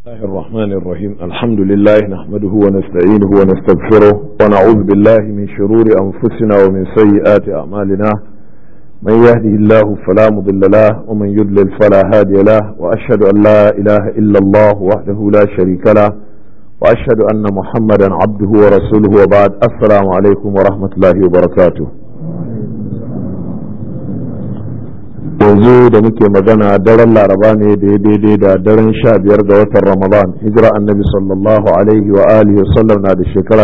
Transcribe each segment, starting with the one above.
الله الرحمن الرحيم الحمد لله نحمده ونستعينه ونستغفره ونعوذ بالله من شرور أنفسنا ومن سيئات أعمالنا من يهده الله فلا مضل له ومن يضلل فلا هادي له وأشهد أن لا إله إلا الله وحده لا شريك له وأشهد أن محمدا عبده ورسوله وبعد السلام عليكم ورحمة الله وبركاته yanzu da muke magana daren laraba ne da ya daidai da daren sha biyar ga watan ramadan hijira annabi sallallahu alaihi wa alihi wa sallam na da shekara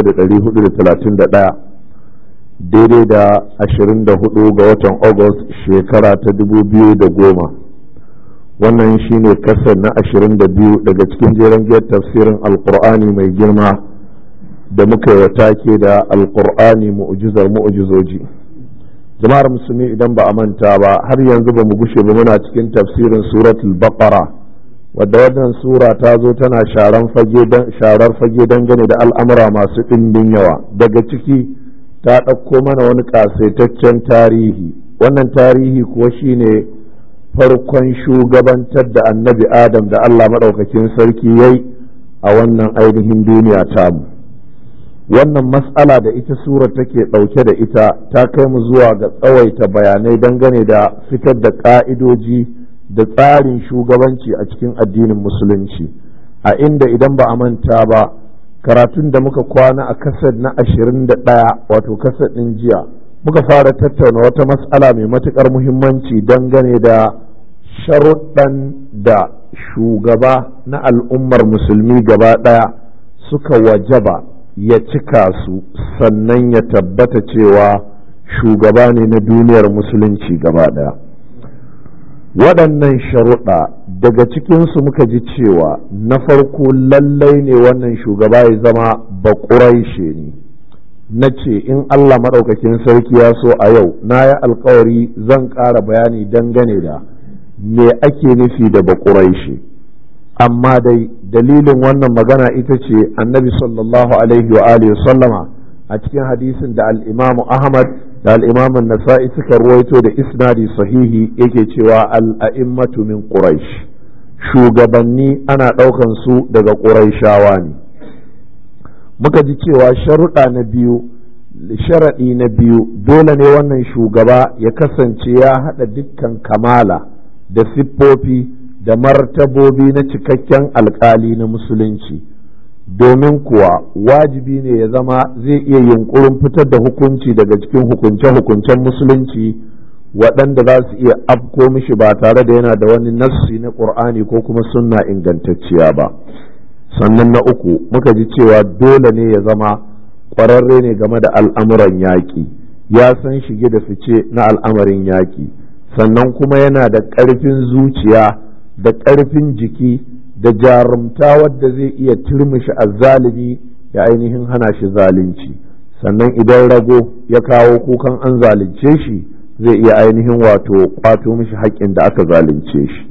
1431 daidai da 24 ga watan august shekara ta 2010 wannan shine kasar na 22 daga cikin jeren giyar tafsirin alkur'ani mai girma da muka yi take da alkur'ani mu'ujizar mu'ujizoji jama'ar musulmi idan ba a manta ba har yanzu ba mu gushe ba muna cikin tafsirin suratul baqara wadda wannan sura ta zo tana sharar fage dangane da al'amura masu ɗimbin yawa daga ciki ta ɗauko mana wani ƙasaitaccen tarihi wannan tarihi kuwa shine farkon shugabantar da annabi adam da allah maɗaukakin sarki yayi a wannan ainihin duniya tamu wannan matsala da ita sura take ɗauke da ita ta kai mu zuwa ga tsawaita bayanai dangane da fitar da ƙa'idoji da tsarin shugabanci a cikin addinin musulunci a inda idan ba a manta ba karatun da muka kwana a kasar na ashirin da ɗaya wato kasar ɗin jiya muka fara tattauna wata matsala mai matuƙar muhimmanci dangane da sharuɗan da shugaba na al'ummar musulmi gaba ɗaya suka wajaba ya cika su sannan ya tabbata cewa shugaba ne na duniyar musulunci gaba ɗaya waɗannan sharuɗa daga cikinsu muka ji cewa na farko lallai ne wannan shugaba ya zama baƙuraishe ne na ce in Allah maɗaukakin sarki ya so a yau na yi alkawari zan ƙara bayani dangane da me ake nufi da baƙuraishe amma dai dalilin wannan magana ita ce annabi sallallahu alaihi wa alihi sallama a cikin hadisin da al'imamu ahmad da al'imamun nasa'i suka ruwaito da isnadi sahihi yake cewa al'a'immatu min quraish shugabanni ana ɗaukan su daga quraishawa ne muka ji cewa sharuɗa na biyu sharaɗi na biyu dole ne wannan shugaba ya kasance ya haɗa dukkan kamala da siffofi da martabobi na cikakken alkali na musulunci domin kuwa wajibi ne ya zama zai iya yunkurin fitar da hukunci daga cikin hukunce-hukuncen musulunci waɗanda za su iya afko mishi ba tare da yana da wani nassi na ƙur'ani ko kuma sunna ingantacciya ba sannan na uku muka ji cewa dole ne ya zama ƙwararre ne game da al'amuran yaƙi ya san shige da fice na al'amarin yaƙi sannan kuma yana da ƙarfin zuciya da ƙarfin jiki da jarumta wadda zai iya turmishi azzalimi ya ainihin hana shi zalunci sannan idan rago ya kawo kukan an zalunce shi zai iya ainihin wato kwato mishi haƙƙin da aka zalunce shi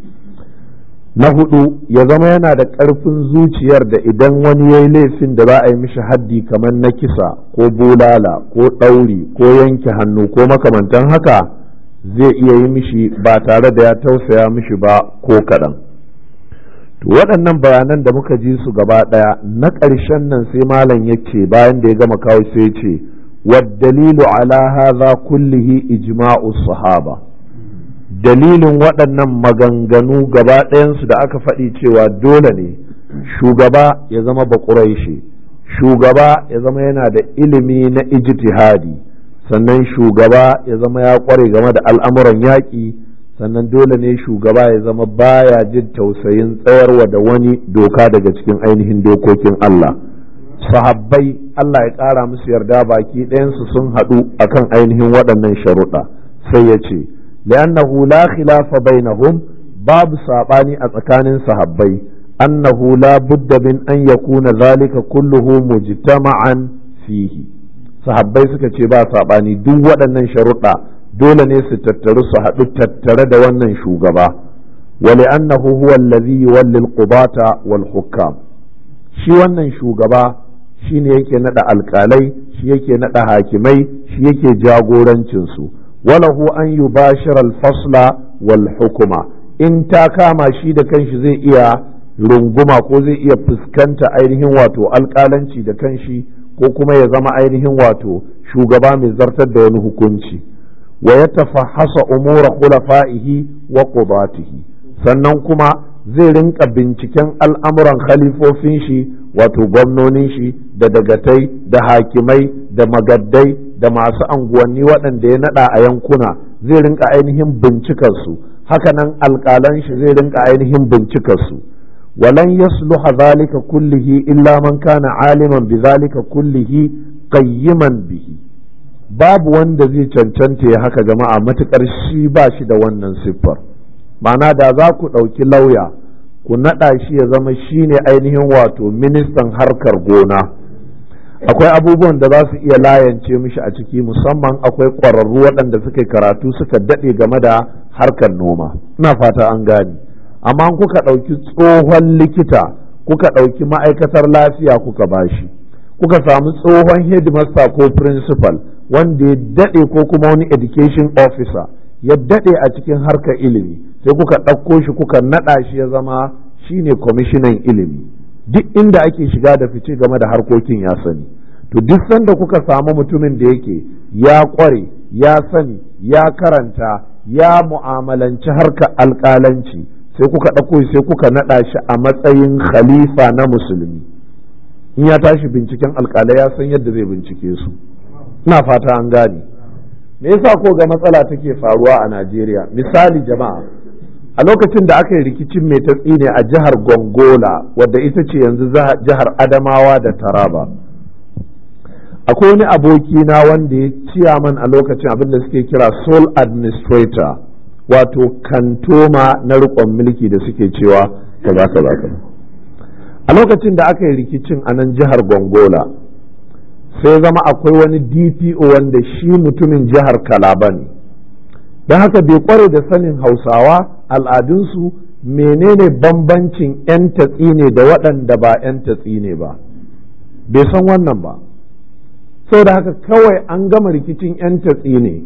na hudu ya zama yana da ƙarfin zuciyar da idan wani ya yi laifin da za a yi mishi haddi kamar na kisa ko bulala ko ɗauri ko yanke hannu ko makamantan haka zai iya yi mishi ba tare da ya tausaya mishi ba ko kaɗan. waɗannan bayanan da muka ji su gaba ɗaya na ƙarshen nan sai malam ya ce bayan da ya gama kawo sai ce dalilu ala hadha kullihi ijma'u sahaba dalilin waɗannan maganganu gaba ɗayansu da aka faɗi cewa dole ne shugaba ya zama baƙuraishe shugaba ya zama yana da ilimi na ijtihadi sannan shugaba ya zama ya ƙware game da al'amuran yaƙi sannan dole ne shugaba ya zama baya jin tausayin tsayarwa da wani doka daga cikin ainihin dokokin Allah sahabbai Allah ya ƙara musu yarda baki ɗayansu sun haɗu akan ainihin waɗannan sharuɗa sai ya ce li'annahu la khilafa bainahum babu saɓani a tsakanin sahabbai annahu la budda min an yakuna zalika kulluhu mujtama'an fihi sahabbai suka ce ba saɓani duk waɗannan sharuɗa dole ne su tattaru su haɗu tattare da wannan shugaba wale annahu huwa allazi yuwalli al-qudata wal hukam shi wannan shugaba shine yake nada alƙalai shi yake nada hakimai shi yake jagorancin su walahu an yubashira al-fasla wal hukuma in ta kama shi da kanshi zai iya runguma ko zai iya fuskanta ainihin wato alƙalanci da kanshi ko kuma ya zama ainihin wato shugaba mai zartar da wani hukunci wa ya tafahasa umura khulafa'ihi wa qudatihi sannan kuma zai rinka binciken al'amuran khalifofin shi wato gwamnonin shi da dagatai da hakimai da magaddai da masu anguwanni waɗanda ya naɗa a yankuna zai rinka ainihin bincikarsu hakanan alƙalan shi zai rinka ainihin bincikarsu walan yasluha zalika kullihi illa man kana aliman bi zalika kullihi qayyiman bihi babu wanda zai cancanta ya haka jama'a matukar shi ba shi da wannan siffar ma'ana da za ku ɗauki lauya ku naɗa shi ya zama shi ne ainihin wato ministan harkar gona akwai abubuwan da za su iya layance mishi a ciki musamman akwai ƙwararru waɗanda suka karatu suka daɗe game da harkar noma ina fata an gane amma kuka ɗauki tsohon likita kuka ɗauki ma'aikatar lafiya kuka bashi kuka samu tsohon headmaster ko principal wanda ya daɗe ko kuma wani education officer ya daɗe a cikin harkar ilimi sai kuka ɗauko shi kuka naɗa shi ya zama shine kwamishinan ilimi duk inda ake shiga da fice game da harkokin ya sani to duk sanda kuka samu mutumin da yake ya ƙware ya sani ya karanta ya mu'amalanci harkar alƙalanci sai kuka ɗauko sai kuka naɗa shi a matsayin khalifa na musulmi in ya tashi binciken alƙalai ya san yadda zai bincike su ina fata an gane me yasa ko ga matsala take faruwa a Najeriya misali jama'a a lokacin da aka yi rikicin mai tatsi ne a jihar Gongola wadda ita ce yanzu jihar Adamawa da Taraba akwai wani aboki na wanda ya ciyaman a lokacin abin da suke kira sole administrator wato kantoma na rikon mulki da suke cewa kaza kaza a lokacin da aka yi rikicin a nan jihar Gongola sai zama akwai wani dpo wanda shi mutumin jihar kalaba ne don haka bai kware da sanin hausawa al'adunsu menene bambancin 'yan tatsi ne da waɗanda ba 'yan tatsi ne ba bai san wannan ba da haka kawai an gama rikicin 'yan tatsi ne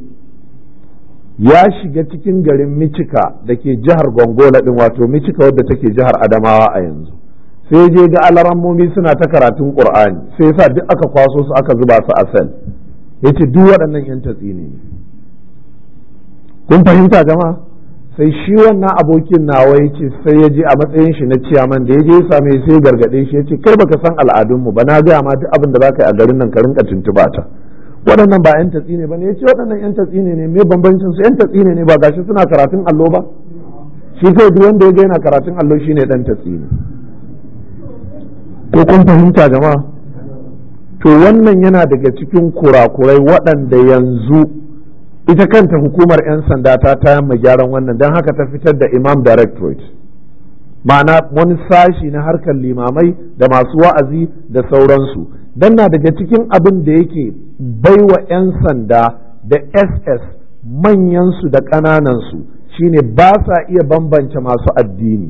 ya shiga cikin garin micika da ke jihar gongola ɗin wato micika wadda take jihar adamawa a yanzu sai je ga alarammomi suna ta karatun qur'ani sai yasa duk aka kwaso su aka zuba su a sel yace duk waɗannan yan tatsi ne kun fahimta jama'a sai shi wannan abokin nawa yace sai ya je a matsayin shi na ciyaman da ya je ya same sai gargade shi yace kai baka san al'adunmu ba na gaya ma duk abin da zaka yi a garin nan ka rinka tuntuba ta waɗannan ba yan tatsi ne ba ne yace waɗannan yan tatsi ne ne me bambancin su yan tatsi ne ne ba gashi suna karatun allo ba shi kai duk wanda ya ga yana karatun allo shine dan tatsi ne ko kun fahimta jama'a to wannan yana daga cikin kurakurai waɗanda yanzu ita kanta hukumar 'yan sanda ta tayan gyaran wannan don haka ta fitar da imam directorate ma'ana wani sashi na harkar limamai da masu wa'azi da sauransu don na daga cikin abin da yake baiwa 'yan sanda da ss manyansu da ƙananansu shine ba sa iya bambance masu addini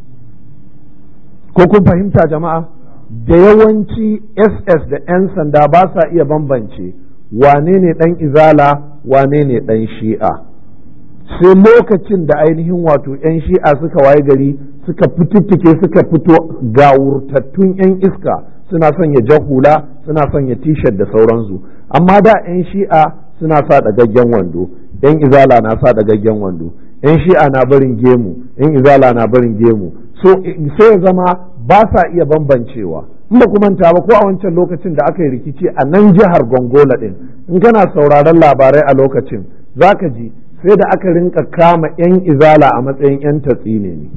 ko kun fahimta jama'a da yawanci ss da 'yan sanda ba sa iya bambance wane ne ɗan izala wane ne ɗan shi'a sai lokacin da ainihin wato 'yan shi'a suka waye gari suka fitittike suka fito gawurtattun 'yan iska suna sanya jahula suna sanya t-shirt da sauransu amma da 'yan shi'a suna sa ɗagaggen wando 'yan izala na sa ɗagaggen wando 'yan shi'a na barin gemu 'yan izala na barin gemu so sai ya zama ba sa iya bambancewa in ba manta ba ko a wancan lokacin da aka yi rikici a nan jihar gongola din in kana sauraron labarai a lokacin zaka ji sai da aka rinka kama 'yan izala a matsayin 'yan tatsine ne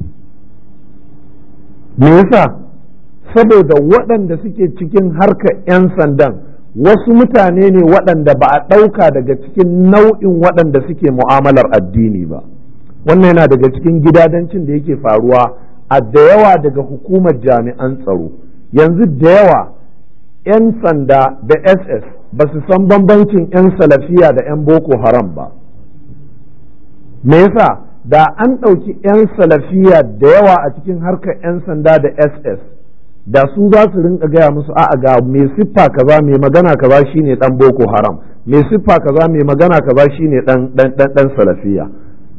me yasa saboda waɗanda suke cikin harkar 'yan sandan wasu mutane ne waɗanda ba a ɗauka daga cikin nau'in waɗanda suke mu'amalar addini ba wannan yana daga cikin gidadancin da yake faruwa a da yawa daga hukumar jami'an tsaro yanzu da yawa 'yan sanda da ss ba su san bambancin 'yan salafiya da 'yan boko haram ba me yasa da an ɗauki 'yan salafiya da yawa a cikin harkar 'yan sanda da ss da su za su rinka gaya musu a'a ga mai siffa kaza mai magana kaza shine dan boko haram mai siffa kaza mai magana kaza shine dan dan dan salafiya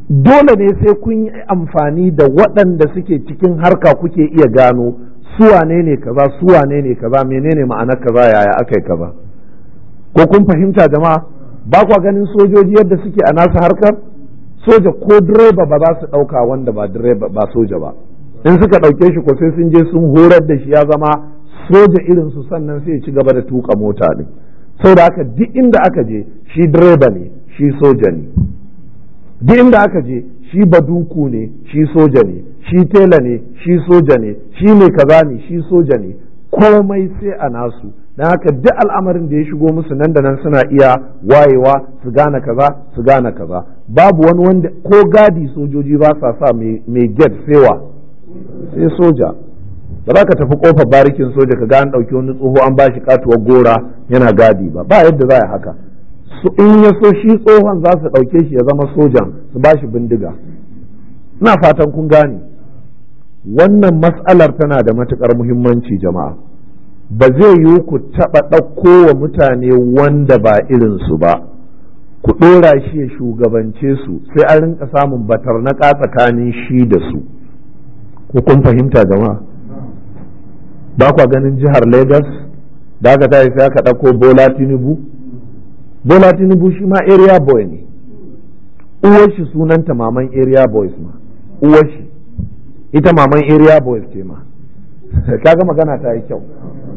dole ne sai kun yi amfani da waɗanda suke cikin harka kuke iya gano su wane ne kaza su wane ne kaza menene ma'anar kaza yaya aka yi kaza ko kun fahimta jama'a ba kwa ganin sojoji yadda suke a nasu harkar soja ko direba ba za su ɗauka wanda ba direba ba soja ba in suka ɗauke shi ko sai sun je sun horar da shi ya zama soja irin su sannan sai ci gaba da tuka mota din saboda haka duk inda aka je shi direba ne shi soja ne duk inda aka je shi baduku ne shi soja ne shi tela ne shi soja ne shi mai kaza ne shi soja ne komai sai a nasu don haka duk al'amarin da ya shigo musu nan da nan suna iya wayewa su gane kaza su gane kaza babu wani wanda ko gadi sojoji ba sa sa mai get sewa sai soja ba za ka tafi kofar barikin soja ka ga an ɗauki wani tsoho an ba shi katuwar gora yana gadi ba ba yadda za a haka su in ya so shi tsohon za su ɗauke shi ya zama sojan su ba shi bindiga ina fatan kun gane wannan mas'alar tana da matukar muhimmanci jama'a ba zai yiwu ku taɓa ɗauko wa mutane wanda ba irinsu ba ku ɗora shi ya shugabance su sai an rinka samun batar na tsakanin shi da su ko kun fahimta jama'a ba kwa ganin jihar Legas da aka tashi sai aka ɗauko Bola Tinubu Bola Tinubu shi ma area boy ne uwar shi sunanta maman area boys ma uwar shi ita maman area boys ce ma kaga magana ta yi kyau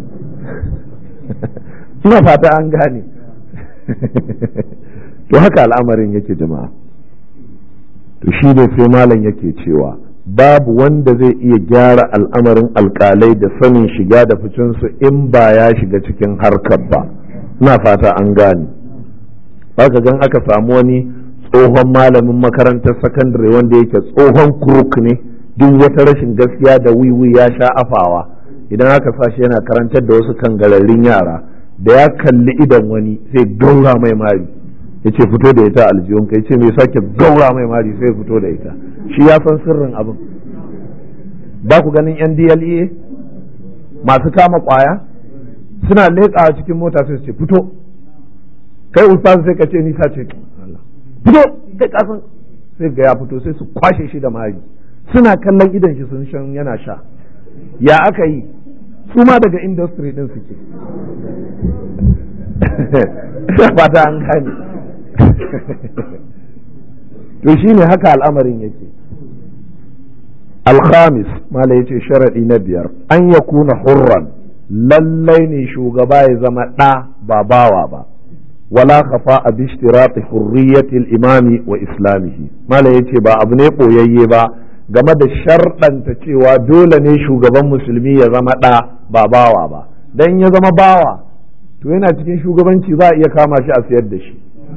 ina fata an gane to haka al'amarin yake jama'a to shi ne sai malam yake cewa babu wanda zai iya gyara al'amarin alkalai da sanin shiga da ficinsu in ba ya shiga cikin harkar ba ina fata an gane baka gan aka samu wani tsohon malamin makarantar sakandare wanda yake tsohon kuruk ne duk wata rashin gaskiya da wiwi ya sha afawa idan aka sa shi yana karantar da wasu kangararrun yara da ya kalli idan wani sai gaura mai mari ya ce fito da ita aljihun ka ya ce mai sake gaura mai mari sai fito da ita shi ya san sirrin abin ba ku ganin yan DLA masu kama kwaya suna leƙawa cikin mota sai su ce fito kai ustaz sai ka ce ni sa ce fito kai kasan sai ga ya fito sai su kwashe shi da mari suna kallon idan shi sun shan yana sha ya aka yi su ma daga industry din suke fata an gane to shine haka al'amarin yake alhamis mala yace sharaɗi na biyar an ya kuna hurran lallai ne shugaba ya zama ɗa ba bawa ba wala kafa a bishtirati hurriyatil imami wa islamihi mala yace ba abu ne ɓoyayye ba game da sharɗanta cewa dole ne shugaban musulmi ya zama ɗa ba bawa ba dan ya zama bawa to yana cikin shugabanci za a iya kama shi a sayar da shi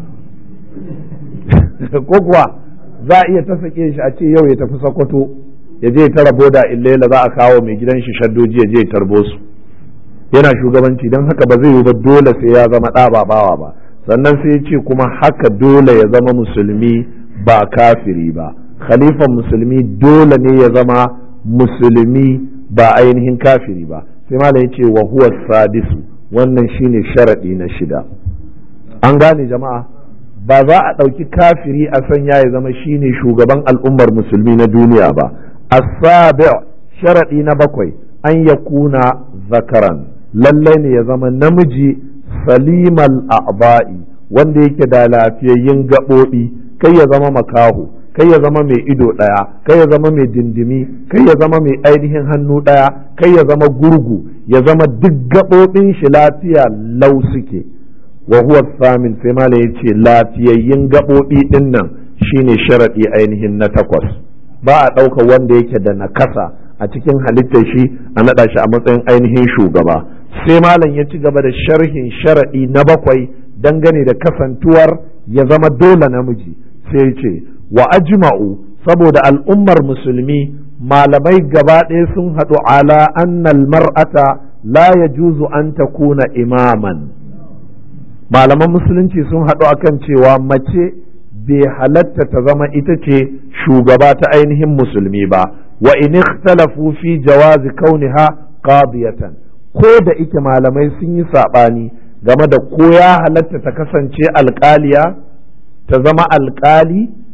ko kuwa za a iya ta sake shi a ce yau ya tafi sokoto ya je ta rabo da illela za a kawo mai gidan shi shaddoji ya je ya tarbo su yana shugabanci don haka ba zai yi ba dole sai ya zama ɗa ba bawa ba sannan sai ya ce kuma haka dole ya zama musulmi ba kafiri ba khalifan musulmi dole ne ya zama musulmi ba ainihin kafiri ba sai malam ya ce wa huwa sadisu wannan shine sharaɗi na shida an gane jama'a ba za a ɗauki kafiri a sanya ya zama shine shugaban al'ummar musulmi na duniya ba asabi sharaɗi na bakwai an ya kuna zakaran lallai ne ya zama namiji salimal a'ba'i wanda yake da lafiyayyun gaɓoɓi kai ya zama makaho kai ya zama mai ido ɗaya kai ya zama mai dindimi kai ya zama mai ainihin hannu ɗaya kai ya zama gurgu ya zama duk gaɓoɓin shi lafiya lau suke wa huwa samin sai mala ya ce lafiyayyun gaɓoɓi ɗin nan shine sharaɗi ainihin na takwas ba a ɗauka wanda yake da nakasa a cikin halittar shi a naɗa shi a matsayin ainihin shugaba sai malam ya ci gaba da sharhin sharaɗi na bakwai dangane da kasantuwar ya zama dole namiji sai ce wa ajma'u saboda al'ummar musulmi malamai gaba ɗaya sun haɗu ala annal mar'ata la yajuzu an takuna imaman malaman musulunci sun haɗu akan cewa mace bai halatta ta zama ita ce shugaba ta ainihin musulmi ba wa in ikhtalafu fi jawazi kauniha qadiyatan ko da ike malamai sun yi saɓani game da ko ya halatta ta kasance alƙaliya ta zama alƙali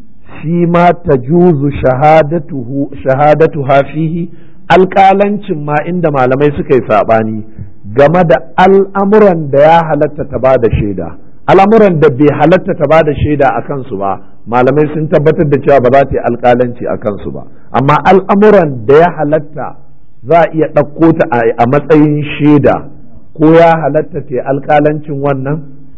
fi ma tajuzu shahadatuhu shahadatuha fihi alƙalancin ma inda malamai suka yi saɓani game da al'amuran da ya halatta ta ba da shaida al'amuran da bai halatta ta ba da shaida a kansu ba malamai sun tabbatar da cewa ba za ta yi alƙalanci a kansu ba amma al'amuran da ya halatta za a iya ɗauko ta a matsayin shaida ko ya halatta ta yi alƙalancin wannan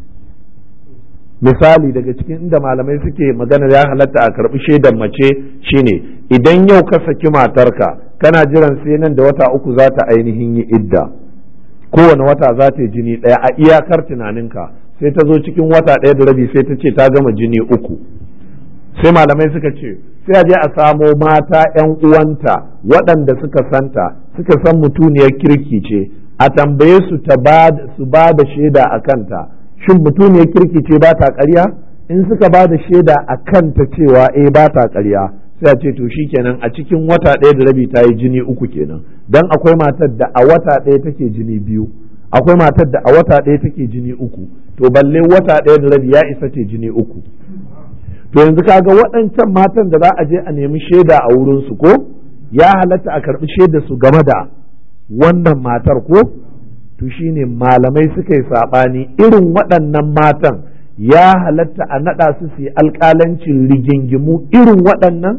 misali daga cikin inda malamai suke maganar ya halatta a karɓi shaidan mace shine idan yau ka saki matarka kana jiran sai nan da wata uku za ta ainihin yi idda kowane wata za ta yi jini ɗaya a iyakar tunaninka sai ta zo cikin wata ɗaya da rabi sai ta ce ta gama jini uku sai malamai suka ce sai a je a samo mata 'yan uwanta waɗanda suka santa suka san mutuniyar kirki ce a tambaye su su ba da shaida a kanta shin mutuniyar kirki ce ba ta ƙarya in suka ba da shaida a kanta cewa eh ba ta ƙarya sai a ce to kenan a cikin wata ɗaya da rabi ta yi jini uku kenan dan akwai matar da a wata ɗaya take jini biyu akwai matar da a wata ɗaya take jini uku to balle wata ɗaya da rabi ya isa ce jini uku to yanzu kaga waɗancan matan da za a je a nemi shaida a wurin su ko ya halatta a karɓi shaida su game da wannan matar ko to shine malamai suka yi saɓani irin waɗannan matan ya halatta a naɗa su su yi alƙalancin rigingimu irin waɗannan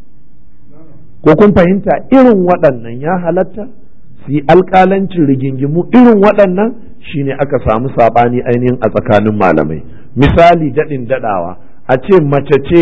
ko kun fahimta irin waɗannan ya halatta su yi alƙalancin rigingimu irin waɗannan shine aka samu saɓani ainihin a tsakanin malamai misali daɗin daɗawa a ce mace ce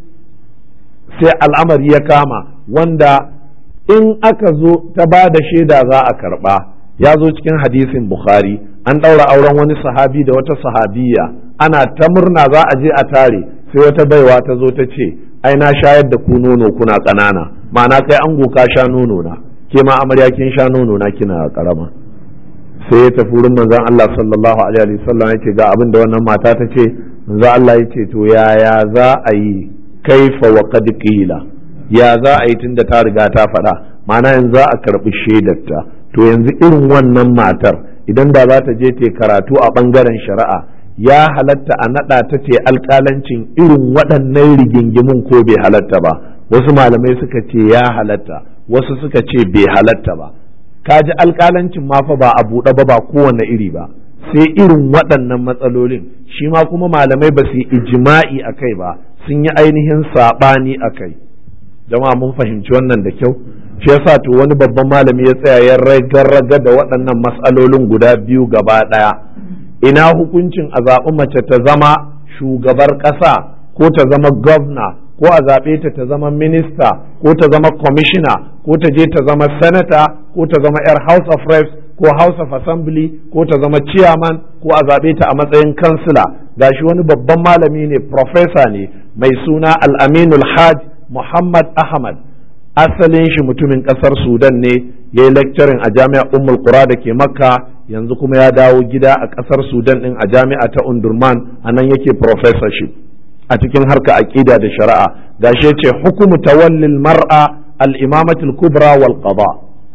sai al'amari ya kama wanda in aka zo ta ba da shaida za a karɓa ya zo cikin hadisin bukhari an ɗaura auren wani sahabi da wata sahabiya ana ta murna za a je a tare sai wata baiwa ta zo ta ce ai na shayar da ku nono kuna ƙanana ma'ana kai ango ka sha nono na ke ma amarya kin sha nono na kina karama sai ya tafi wurin manzon Allah sallallahu alaihi wasallam ya ce ga abin da wannan mata ta ce manzon Allah ya ce to yaya za a yi kaifa wa qad qila ya za a yi tunda ta riga ta faɗa ma'ana yanzu za a karɓi shaidarta to yanzu irin wannan matar idan da za ta je ta karatu a ɓangaren shari'a ya halatta a naɗa ta ce alƙalancin irin waɗannan rigingimun ko bai halatta ba wasu malamai suka ce ya halatta wasu suka ce bai halatta ba ka ji alƙalancin ma fa ba a buɗe ba ba kowane iri ba sai irin waɗannan matsalolin shi ma kuma malamai ba su yi ijima'i a kai ba sun yi ainihin saɓani a kai jama'a mun fahimci wannan da kyau shi yasa to wani babban malami ya tsaya ya raga da waɗannan matsalolin guda biyu gaba ɗaya ina hukuncin a zaɓi mace ta zama shugabar ƙasa ko ta zama gwamna ko a zaɓe ta ta zama minista ko ta zama kwamishina ko ta je ta zama senata ko ta zama 'yar house of reps ko house of assembly ko ta zama chairman ko a zaɓe ta a matsayin kansila gashi wani babban malami ne professor ne mai suna al-aminul hajj muhammad ahmad asalin shi mutumin ƙasar sudan ne ya yi lecturing a jami'ar ummul qura da ke makka yanzu kuma ya dawo gida a ƙasar sudan ɗin a jami'a ta undurman a nan yake professorship a cikin harka aƙida da shari'a gashi ce hukumu tawallil mar'a al-imamatul kubra wal qada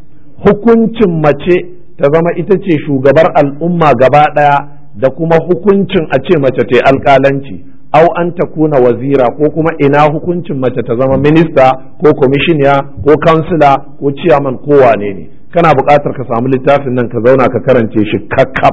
hukuncin mace ta zama ita ce shugabar al'umma gaba ɗaya da kuma hukuncin a ce mace ta alƙalanci au an ta kuna wazira ko kuma ina hukuncin mace ta zama minista ko kwamishiniya ko kansila ko ciyaman ko wane ne kana buƙatar ka samu littafin nan ka zauna ka karance shi kakkaf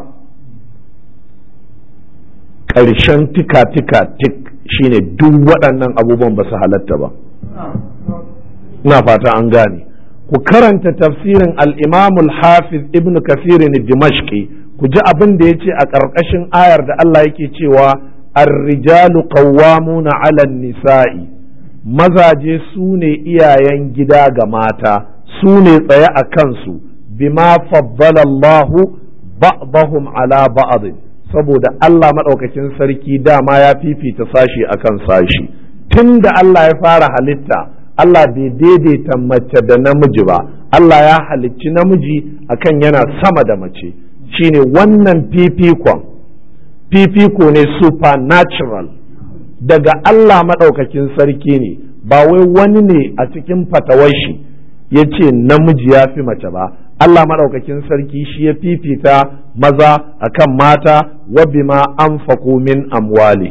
ƙarshen tika tika tik shine duk waɗannan abubuwan ba su halatta ba ina fata an gane ku karanta tafsirin al-imamul hafiz ibn kasirin dimashqi ku ji abin da ya ce a ƙarƙashin ayar da Allah yake cewa الرجال قوامون على النساء mazaje su ne iyayen gida ga mata su ne tsaye a kansu bima faddala Allahu ba'dahum ala ba'd saboda Allah maɗaukakin sarki dama ya fifita sashi akan sashi tun da Allah ya fara halitta Allah bai daidaita mace da namiji ba Allah ya halicci namiji akan yana sama da mace shine wannan fifikon fifiko ne supernatural daga Allah maɗaukakin sarki ne ba wai wani ne a cikin fatawar shi ya ce namiji ya fi mace ba Allah maɗaukakin sarki shi ya fifita maza akan mata wa bima anfaqu min amwalihim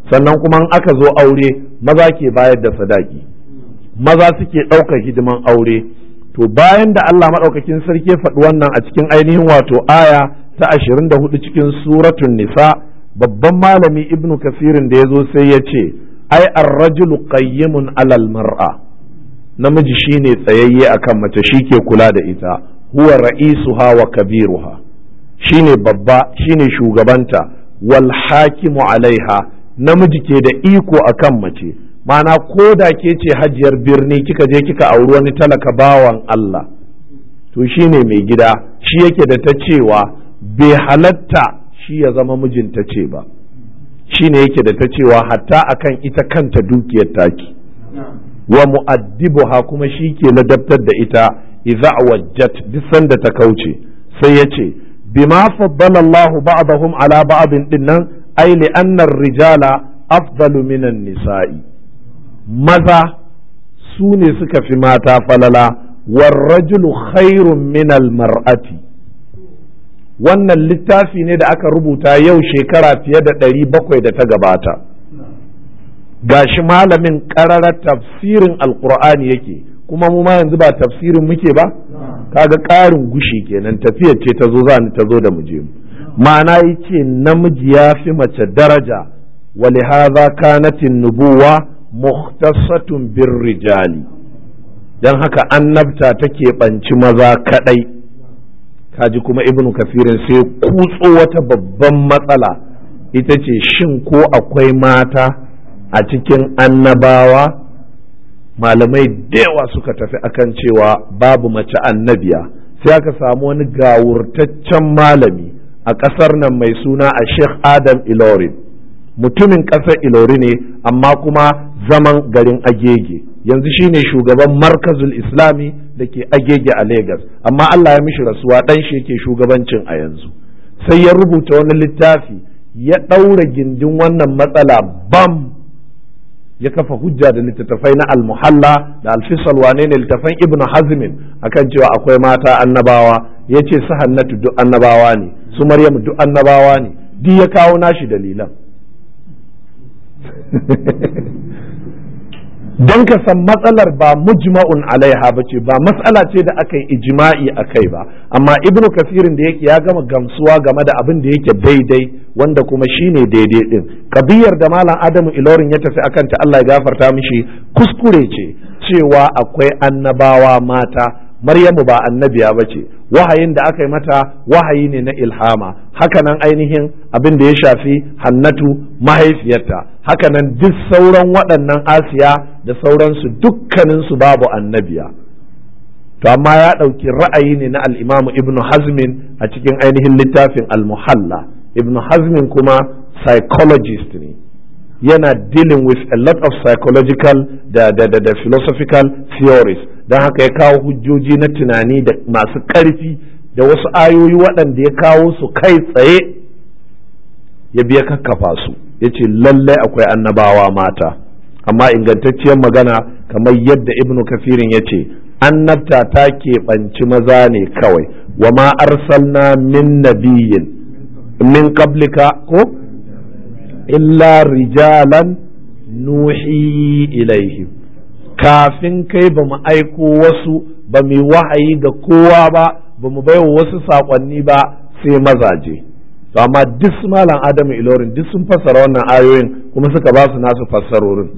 sannan kuma in aka zo aure maza ke bayar da sadaki maza suke ɗaukar hidiman aure to bayan da Allah maɗaukakin sarki ya faɗi wannan a cikin ainihin wato aya ta ashirin da hudu cikin suratun nisa babban malami ibnu kasirin da ya zo sai ya ce ai arrajulu qayyimun alal mar'a namiji shine tsayayye akan mace shi ke kula da ita huwa ra'isuha wa kabiruha shine babba shine shugabanta wal hakimu alaiha namiji ke da iko akan mace mana ko da ke ce hajiyar birni kika je kika auri wani talaka bawan Allah to shine mai gida shi yake da ta cewa bai halatta shi ya zama mijinta ce ba shine yake da ta cewa hatta akan ita kanta dukiyar taki wa mu'addibuha kuma shi ke ladabtar da ita idza wajjat duk sanda ta kauce sai ya ce bima faddala Allah ba'dahum ala ba'din dinnan ai li anna rijala afdalu minan nisa'i maza su ne suka fi mata falala warrajulu khairun minal mar'ati wannan littafi ne da aka rubuta yau shekara fiye da ɗari bakwai da ta gabata gashi malamin ƙararar tafsirin alkur'ani yake kuma mu ma yanzu ba tafsirin muke ba kaga ƙarin gushi kenan tafiyar ce ta zo za ni ta zo da mu je mu ma'ana yace namiji ya fi mace daraja ولهذا كانت النبوة مختصة بالرجال dan haka annabta take ɓanci maza kaɗai kaji kuma ibnu kafirin sai kutso wata babban matsala ita ce shin ko akwai mata a cikin annabawa malamai da yawa suka tafi akan cewa babu mace annabiya sai aka samu wani gawurtaccen malami a ƙasar nan mai suna a sheikh adam ilorin mutumin ƙasar ilori ne amma kuma zaman garin agege yanzu shine shugaban markazul islami da ke agege a Legas amma Allah ya mishi rasuwa ɗan shi yake shugabancin a yanzu sai ya rubuta wani littafi ya ɗaura gindin wannan matsala bam ya kafa hujja da littattafai na almuhalla da alfisal wane ne littattafan ibnu hazmin akan cewa akwai mata annabawa ya ce su hannatu duk annabawa ne su maryamu duk annabawa ne duk ya kawo nashi dalilan don ka san matsalar ba mujma'un alaiha ba ce ba matsala ce da aka yi ijma'i a kai ba amma ibnu kasirin da yake ya gama gamsuwa game da abin da yake daidai wanda kuma shine daidai din kabiyar da malam adamu ilorin ya tafi akan ta Allah ya gafarta mishi kuskure ce cewa akwai annabawa mata Maryamu ba annabiya ba ce wahayin da aka yi mata wahayi ne na ilhama hakanan ainihin abin da ya shafi hannatu mahaifiyarta hakanan duk sauran waɗannan asiya da sauransu dukkaninsu babu annabiya to amma ya ɗauki ra'ayi ne na al'imamu ibnu hazmin a cikin ainihin littafin al-muhalla ibnu hazmin kuma psychologist ne yana dealing with a lot of psychological da, da, da, da philosophical theories don haka ya kawo hujjoji na tunani da masu ƙarfi da wasu ayoyi waɗanda ya kawo su kai tsaye ya biya kakkafa su ya ce lallai akwai annabawa mata amma ingantacciyar magana kamar yadda ibnu kafirin ya ce annabta ta keɓanci maza ne kawai wa ma arsalna min nabiyin min qablika ko illa rijalan nuhi ilaihim kafin kai ba mu aiko wasu ba mu wahayi ga kowa ba ba mu baiwa wasu saƙonni ba sai mazaje to amma duk su malam adamu ilorin duk sun fassara wannan ayoyin kuma suka ba su nasu fassarorin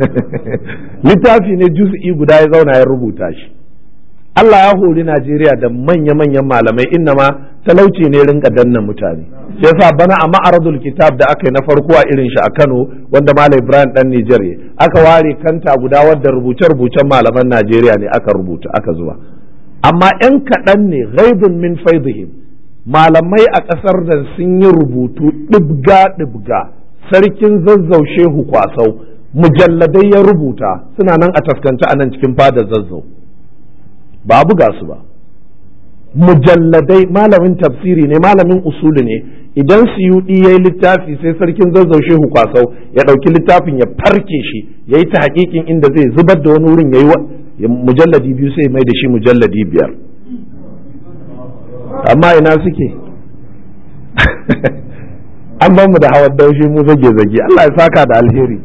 littafi ne juz'i guda ya zauna ya rubuta shi Allah ya hori Najeriya da manya-manyan malamai innama talauci ne rinka danna mutane shi yasa bana a ma'aradul kitab da aka yi na farko a irin shi a Kano wanda Malam Ibrahim dan Nijar aka ware kanta guda wadda rubuce-rubucen malaman Najeriya ne aka rubuta aka zuba amma yan kaɗan ne ghaibun min faidihim malamai a ƙasar nan sun yi rubutu ɗibga-ɗibga sarkin zazzau shehu kwasau mujalladai ya rubuta suna nan a taskance a nan cikin fadar zazzau ba buga su ba mujalladai malamin tafsiri ne malamin usulu ne idan suyuɗi ya yi littafi sai sarkin zazzau shehu kwasau ya ɗauki littafin ya farke shi ya yi ta hakikin inda zai zubar da wani wurin ya yi mujalladi biyu sai mai da shi mujalladi biyar amma ina suke an ban mu da hawan daushi mu zage zage Allah ya saka da alheri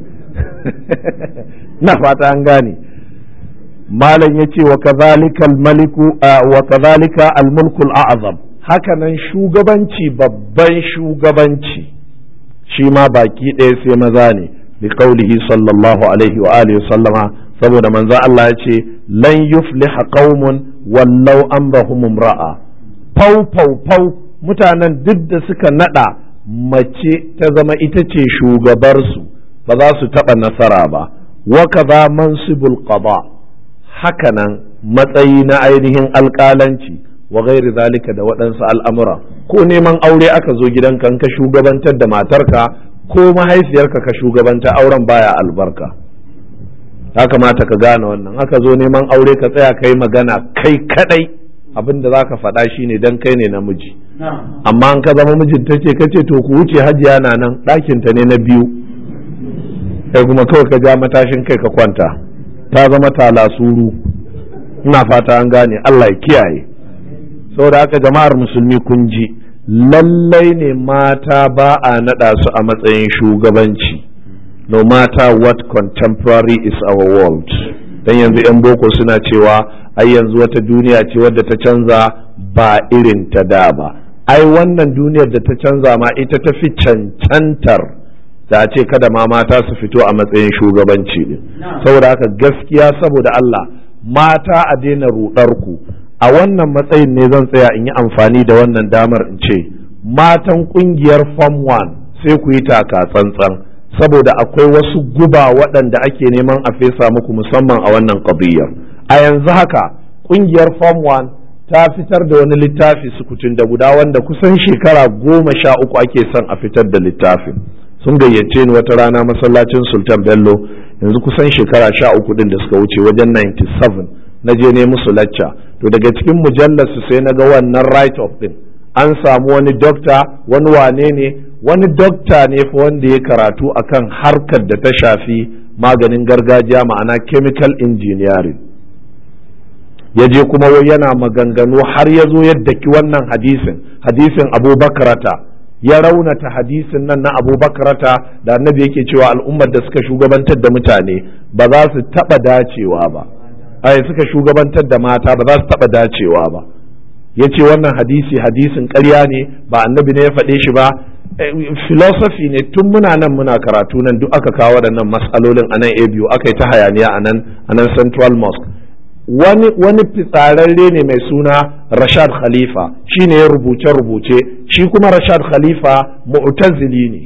na fata an gane malam yace wa kadhalika al-maliku wa kadhalika al-mulku al-a'zam hakanan shugabanci babban shugabanci shi ma baki ɗaya sai maza ne bi qaulihi sallallahu alaihi wa alihi sallama saboda manzo Allah ya ce lan yufliha qaumun wallau amrahum imra'a fau fau fau mutanen duk da suka nada mace ta zama ita ce shugabarsu ba za su taɓa nasara ba wa kaza mansibul qada hakanan matsayi na ainihin alƙalanci wa gairi zalika da waɗansu al'amura ko neman aure aka zo gidanka ka shugabantar da matarka ko mahaifiyarka ka shugabanta auren baya albarka ya kamata ka gane wannan aka zo neman aure ka tsaya kai magana kai kadai abin da za ka faɗa shine dan kai ne namiji amma an ka zama mijinta ce ka ce to ku wuce hajiya na nan ɗakinta ne na biyu kai kuma kawai ka ja matashin kai ka kwanta ta zama talasuru ina fata an gane Allah ya kiyaye saboda haka jama'ar musulmi kun ji lallai ne mata ba a naɗa su a matsayin shugabanci no matter what contemporary is our world dan yanzu 'yan boko suna cewa ai yanzu wata duniya ce wadda ta canza ba irin ta da ba ai wannan duniyar da ta canza ma ita ta fi cancantar da a ce kada ma mata su fito a matsayin shugabanci din saboda haka gaskiya saboda Allah mata a daina rudar ku a wannan matsayin ne zan tsaya in yi amfani da wannan damar in ce matan kungiyar form 1 sai ku yi taka tsantsan saboda akwai wasu guba waɗanda ake neman a fesa muku musamman a wannan ƙabiyar a yanzu haka kungiyar form 1 ta fitar da wani littafi sukutun da guda wanda kusan shekara goma sha uku ake son a fitar da littafin sun gayyace ni wata rana masallacin sultan bello yanzu kusan shekara sha uku din da suka wuce wajen 97 na je ne musu lacca to daga cikin mujallar su sai na ga wannan right of din an samu wani dokta wani wane ne wani dokta ne fa wanda ya karatu akan harkar da ta shafi maganin gargajiya ma'ana chemical engineering ya je kuma wai yana maganganu har ya zo yadda ki wannan hadisin hadisin abubakarata ya raunata hadisin nan na abubakarata da annabi yake cewa al'ummar da suka shugabantar da mutane ba za su taɓa dacewa ba ai suka shugabantar da mata ba za su taɓa dacewa ba ya ce wannan hadisi hadisin ƙarya ne ba annabi ne ya faɗe shi ba philosophy ne tun muna nan muna karatu nan duk aka kawo waɗannan matsalolin a nan a biyu aka yi ta hayaniya a nan a nan central mosque wani wani fitsararre ne mai suna rashad khalifa shi ne ya rubuce rubuce shi kuma rashad khalifa mu'tazili ne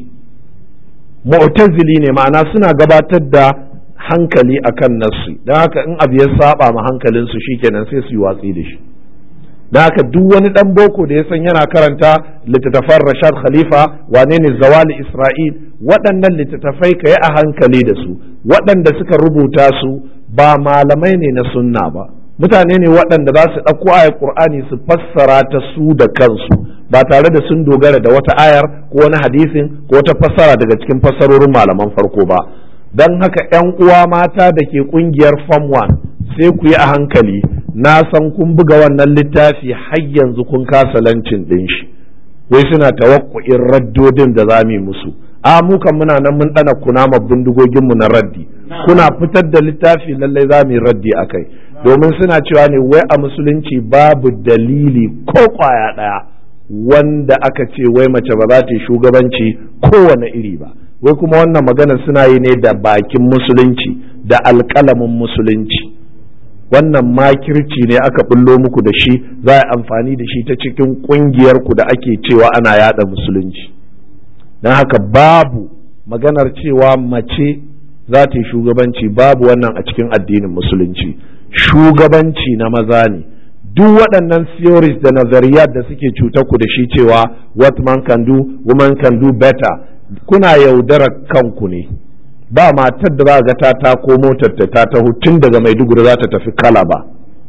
mu'tazili ne ma'ana suna gabatar da hankali akan nassi don haka in abu ya saba ma hankalinsu shikenan sai su yi watsi da shi don haka duk wani dan boko da ya san yana karanta littattafan rashad khalifa wane ne zawali isra'il waɗannan littattafai ka yi a hankali da su waɗanda suka rubuta su ba malamai ne na sunna ba mutane ne waɗanda za su ɗauko ayar ƙur'ani su fassara ta su da kansu ba tare da sun dogara da wata ayar ko wani hadisin ko wata fassara daga cikin fassarorin malaman farko ba don haka 'yan uwa mata da ke ƙungiyar form 1 sai ku yi a hankali na san kun buga wannan littafi har yanzu kun kasa lancin ɗin shi wai suna tawakkuin raddodin da za mu yi musu a mu kan muna nan mun ɗana kunama bindigoginmu na raddi kuna fitar da littafi lallai za mu yi raddi a kai domin suna cewa ne wai a musulunci babu dalili ko kwaya ɗaya wanda aka ce wai mace ba za ta yi shugabanci kowane iri ba wai kuma wannan magana suna yi ne da bakin musulunci da alƙalamin musulunci wannan makirci ne aka bullo muku da shi za a amfani da shi ta cikin ƙungiyarku da ake cewa ana yada musulunci don haka babu maganar cewa mace za ta yi shugabanci babu wannan a cikin addinin musulunci shugabanci na maza ne duk waɗannan theories da nazariyat da suke cutar ku da shi cewa what man can do woman can do better kuna yaudarar kanku ne ba matar da za ga ta tako motar ta ta taho tun daga maiduguri za ta tafi kala ba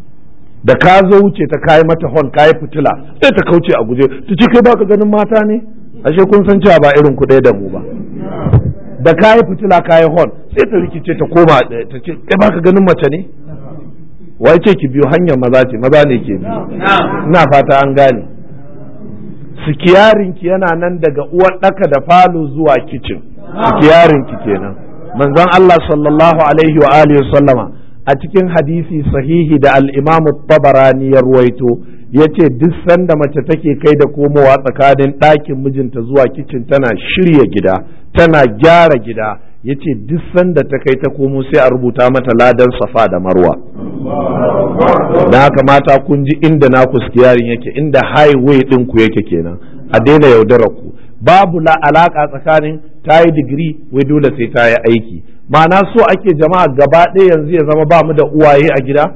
da ka zo wuce ta kayi mata hon kayi fitila sai ta kauce a guje ta ce kai baka ganin mata ne ashe kun san cewa ba irin ku ɗaya da mu ba da kayi fitila kayi hon sai ta rikice ta koma ta ce kai baka ganin mace ne wai ce ki biyo hanyar maza ce maza ne ke biyo ina fata an gane sikiyarinki yana nan daga uwar ɗaka da falo zuwa kicin sikiyarinki kenan manzon Allah sallallahu alaihi wa alihi sallama a cikin hadisi sahihi da al-Imam tabarani ya ruwaito yace duk sanda mace take kai da komowa tsakanin ɗakin mijinta zuwa kicin tana shirya gida tana gyara gida yace duk sanda ta kai ta komo sai a rubuta mata ladan safa da marwa don haka mata kun ji inda na kuskiyarin yake inda highway ɗin ku yake kenan a daina yaudarar ku babu la alaka tsakanin ta yi digiri wai dole sai ta yi aiki ma'ana so ake jama'a gaba ɗaya yanzu ya zama ba mu da uwaye a gida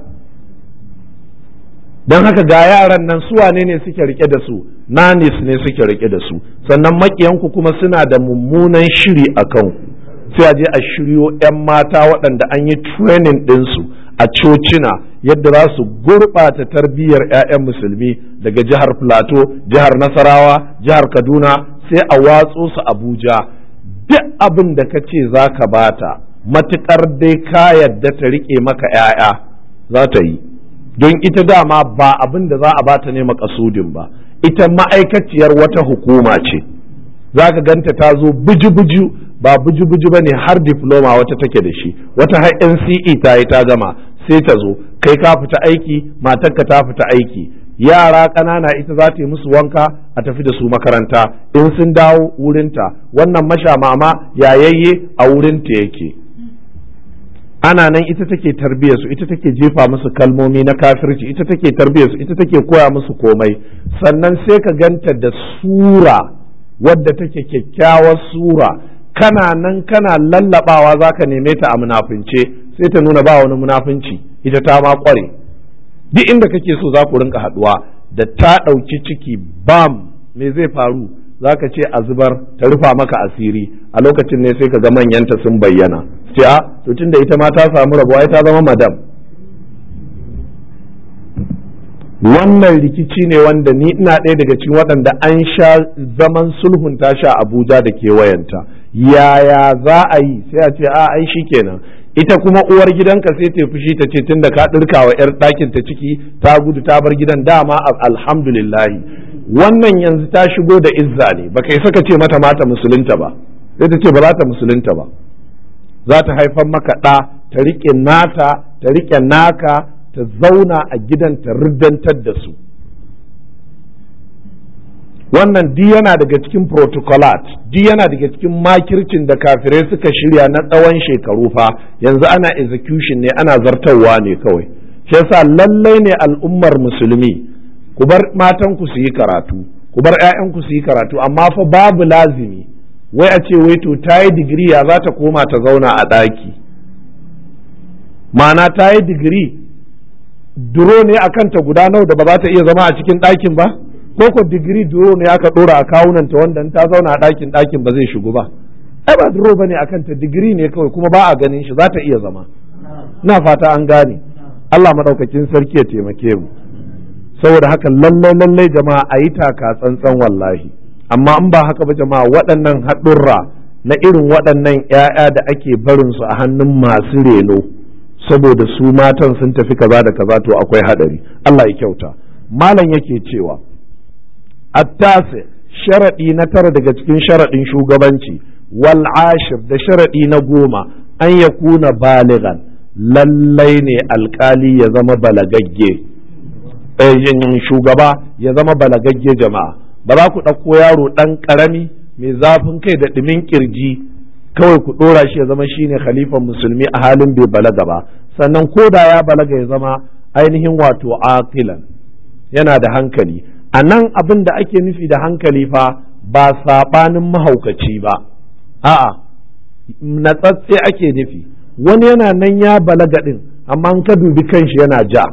don haka ga yaran nan su wane ne suke rike da su nanis ne suke rike da su sannan makiyanku kuma suna da mummunan shiri a kanku sai a je a shiryo 'yan mata waɗanda an yi training ɗinsu a cocina yadda za su gurɓata tarbiyyar 'ya'yan musulmi daga jihar plateau jihar nasarawa jihar kaduna sai a watso su abuja duk abin da ka ce za ka bata matuƙar dai ka yadda ta riƙe maka 'ya'ya za ta yi don ita dama ba abin da za a bata ne makasudin ba ita ma'aikaciyar wata hukuma ce za ka ganta ta zo buju-buju ba buju-buju ba ne har diploma wata take da shi wata har NCE ta yi ta gama sai ta zo kai ka fita aiki matarka ta fita aiki yara ƙanana ita za ta yi musu wanka a tafi da su makaranta in sun dawo wurinta wannan masha mama yayayye a wurinta yake ana nan ita take tarbiyyar su ita take jefa musu kalmomi na kafirci ita take tarbiyyar su ita take koya musu komai sannan sai ka ganta da sura wadda take kyakkyawar sura kana nan kana lallabawa zaka neme ta a munafince sai ta nuna ba wani munafinci ita ta ma kware duk inda kake so za ku rinka haduwa da ta ɗauki ciki bam me zai faru zaka ce a zubar ta rufa maka asiri a lokacin ne sai ka ga manyanta sun bayyana ce a to tunda ita ma ta samu rabuwa ta zama madam wannan rikici ne wanda ni ina ɗaya daga cikin waɗanda an sha zaman sulhun ta sha abuja da kewayenta yaya za a yi sai a ce a ai kenan ita kuma uwar gidanka sai ta fushi ta ce tunda ka ɗirka wa 'yar ɗakin ta ciki ta gudu ta bar gidan dama alhamdulillahi wannan yanzu ta shigo da izza ne ba kai saka ce mata mata musulunta ba sai ta ce ba za ta musulunta ba za ta haifar maka ɗa ta riƙe nata ta riƙe naka ta zauna a gidan ta riddantar da su wannan di yana daga cikin protocolat di yana daga cikin makircin da kafirai suka shirya na tsawon shekaru fa yanzu ana execution ne ana zartarwa ne kawai shi yasa lallai ne al'ummar musulmi ku bar matanku su yi karatu ku bar 'ya'yanku su yi karatu amma fa babu lazimi wai a ce wai to ta yi digiri ya za ta koma ta zauna a ɗaki ma'ana ta yi digiri duro ne a kanta guda nawa da ba za ta iya zama a cikin ɗakin ba ko ko digiri duro ne aka ɗora a kawunanta wanda in ta zauna a ɗakin ɗakin ba zai shigo ba ai ba duro ba ne a kanta digiri ne kawai kuma ba a ganin shi za ta iya zama na fata an gane Allah maɗaukakin sarki ya taimake mu saboda haka lallai lallai jama'a a yi taka tsantsan wallahi amma in ba haka ba jama'a waɗannan haɗurra na irin waɗannan 'ya'ya da ake barin su a hannun masu reno saboda su matan sun tafi kaza da kaza to akwai haɗari Allah ya kyauta malam yake cewa attasi sharaɗi na tara daga cikin sharaɗin shugabanci wal ashir da sharaɗi na goma an ya kuna baligan lallai ne alkali ya zama balagagge shugaba ya zama balagagge jama'a ba za ku ɗauko yaro ɗan ƙarami mai zafin kai da ɗumin ƙirji kawai ku ɗora shi ya zama shine khalifan musulmi a halin bai balaga ba sannan ko da ya balaga ya zama ainihin wato aqilan yana da hankali a nan abin da ake nufi da hankali fa ba saɓanin mahaukaci ba a'a natsatse ake nufi wani yana nan ya balaga ɗin amma an ka dubi kanshi yana ja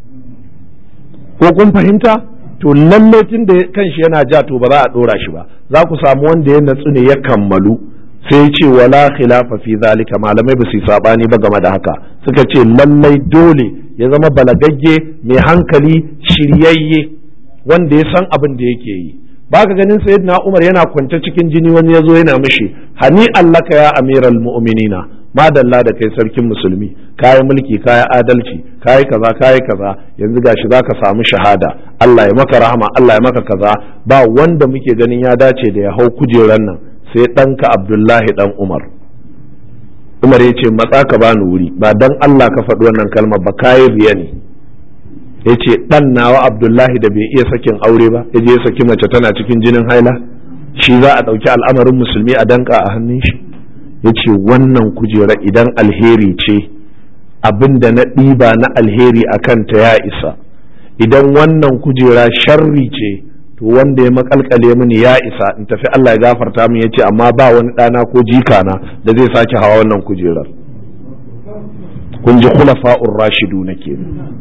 ko kun fahimta to lalle tun da kanshi yana ja to ba za a ɗora shi ba za ku samu wanda ya natsu ne ya kammalu sai ya ce wala khilafa fi zalika malamai ba su sabani ba game da haka suka ce lallai dole ya zama balagagge mai hankali shiryayye wanda ya san abin da yake yi ba ka ganin sayyidina Umar yana kwance cikin jini wani ya zo yana mishi hani allaka ya amiral mu'minina madalla da kai sarkin musulmi kayi mulki kayi adalci kayi kaza kayi kaza yanzu gashi zaka samu shahada Allah ya maka rahama Allah ya maka kaza ba wanda muke ganin ya dace da ya hau kujeran nan sai ɗanka Abdullahi dan Umar Umar ya ce matsa ka bani wuri ba dan Allah ka faɗi wannan kalmar ba kayi riya ne ya ce ɗan nawa Abdullahi da bai iya sakin aure ba ya je ya saki mace tana cikin jinin haila shi za a ɗauki al'amarin musulmi a danka a hannun shi ya ce wannan kujera idan alheri ce abin da na ɗiba na alheri a kanta ya isa idan wannan kujera sharri ce to wanda ya makalkale mini ya isa in tafi Allah ya gafarta min ya ce amma ba wani ɗana ko jikana da zai sake hawa wannan kujerar kun ji khulafa'ur rashidu na ke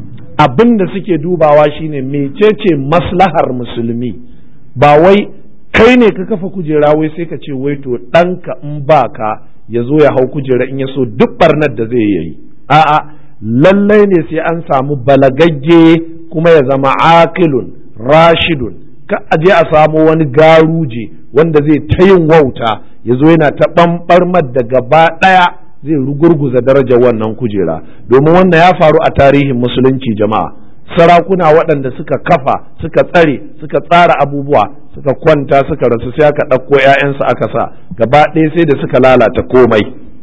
abin da suke dubawa shine mecece maslahar musulmi ba wai kai ne ka kafa kujera wai sai ka ce wai to ɗanka in ba ka ya zo ya hau kujera in ya so duk barnar da zai yi a'a lallai ne sai an samu balagagge kuma ya zama akilun rashidun ka aje a samu wani garuje wanda zai ta yin wauta ya zo yana ta ɓamɓarmar da gaba ɗaya zai rugurguza darajar wannan kujera domin wannan ya faru a tarihin musulunci jama'a sarakuna waɗanda suka kafa suka tsare suka tsara abubuwa suka kwanta suka rasu sai aka ɗauko 'ya'yansu aka sa gaba ɗaya sai da suka lalata komai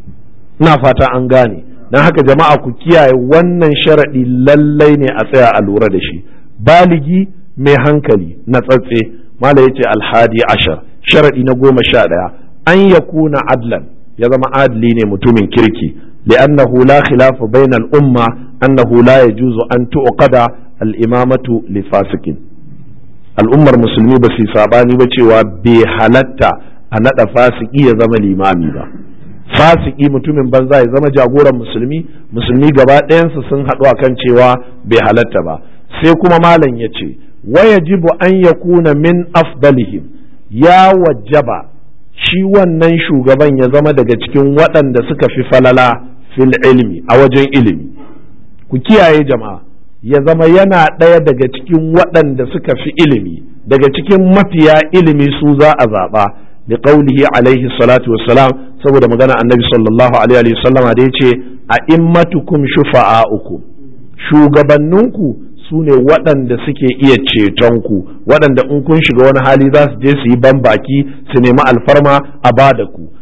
ina fata an gane don haka jama'a ku kiyaye wannan sharaɗi lallai ne a tsaya a lura da shi baligi mai hankali na tsatse mala yace alhadi ashar sharaɗi na goma sha ɗaya an ya kuna adlan ya zama adli ne mutumin kirki li'annahu la khilafa bayna al-umma annahu la yajuzu an tu'qada al-imamatu li fasikin al'ummar musulmi ba su sabani ba cewa bai halatta a nada fasiki ya zama limami ba fasiki mutumin banza ya zama jagoran musulmi musulmi gaba ɗayansu sun haɗu akan cewa bai halatta ba sai kuma malam ya ce wayajibu an yakuna min afdalihim ya wajaba shi wannan shugaban ya zama daga cikin waɗanda suka fi falala fil ilmi a wajen ilimi ku kiyaye jama'a ya zama yana ɗaya daga cikin waɗanda suka fi ilimi daga cikin mafiya ilimi su za a zaɓa da ƙaulihi alaihi salatu wassalam saboda magana annabi sallallahu alaihi wasallama da ya ce a immatukum shufa'a'ukum shugabanninku su ne waɗanda suke iya cetonku waɗanda in kun shiga wani hali za su je su yi ban baki su nemi alfarma a ba da ku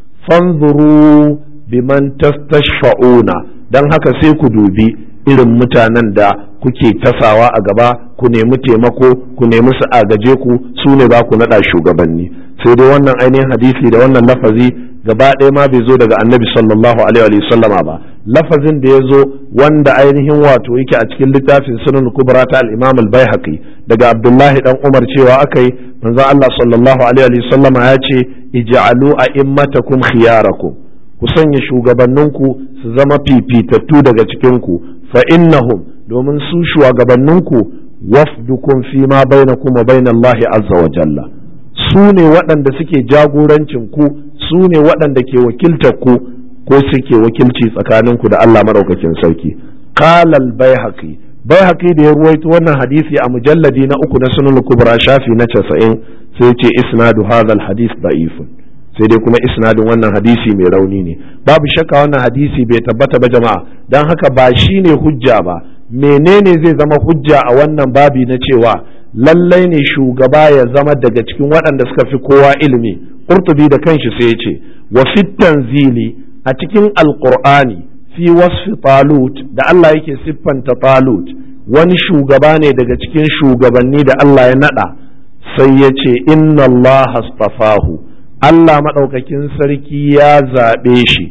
fanzuru biman tastashfa'una don haka sai ku dubi irin mutanen da kuke tasawa a gaba ku nemi taimako ku nemi su agaje ku su ne ba ku naɗa shugabanni sai dai wannan ainihin hadisi da wannan lafazi gaba ɗaya ma bai zo daga annabi sallallahu alaihi wa sallama ba lafazin da ya zo wanda ainihin wato yake a cikin littafin sunan kubra ta al-imam al-baihaqi daga abdullahi dan umar cewa akai manzon Allah sallallahu alaihi wa sallama ya ce ij'alu a'immatakum khiyarakum ku sanya shugabanninku su zama fifitattu daga cikin ku fa innahum domin su shugabanninku wafdukum fi ma bainakum wa bainallahi azza wa jalla su ne waɗanda suke jagorancin ku su ne waɗanda ke wakiltar ku ko suke wakilci tsakaninku da Allah maɗaukakin sarki qalal baihaqi baihaqi da ya ruwaito wannan hadisi a mujalladi na uku na sunan kubra shafi na 90 sai ce isnadu hadha hadis da'ifun sai dai kuma isnadin wannan hadisi mai rauni ne babu shakka wannan hadisi bai tabbata ba jama'a dan haka ba shine hujja ba menene zai zama hujja a wannan babi na cewa lallai ne shugaba ya zama daga cikin waɗanda suka fi kowa ilimi qurtubi da kanshi sai ya ce wa fit tanzili a cikin alqur'ani fi wasfi talut da Allah yake siffanta talut wani shugaba ne daga cikin shugabanni da Allah ya nada sai ya ce inna Allah astafahu Allah maɗaukakin sarki ya zaɓe shi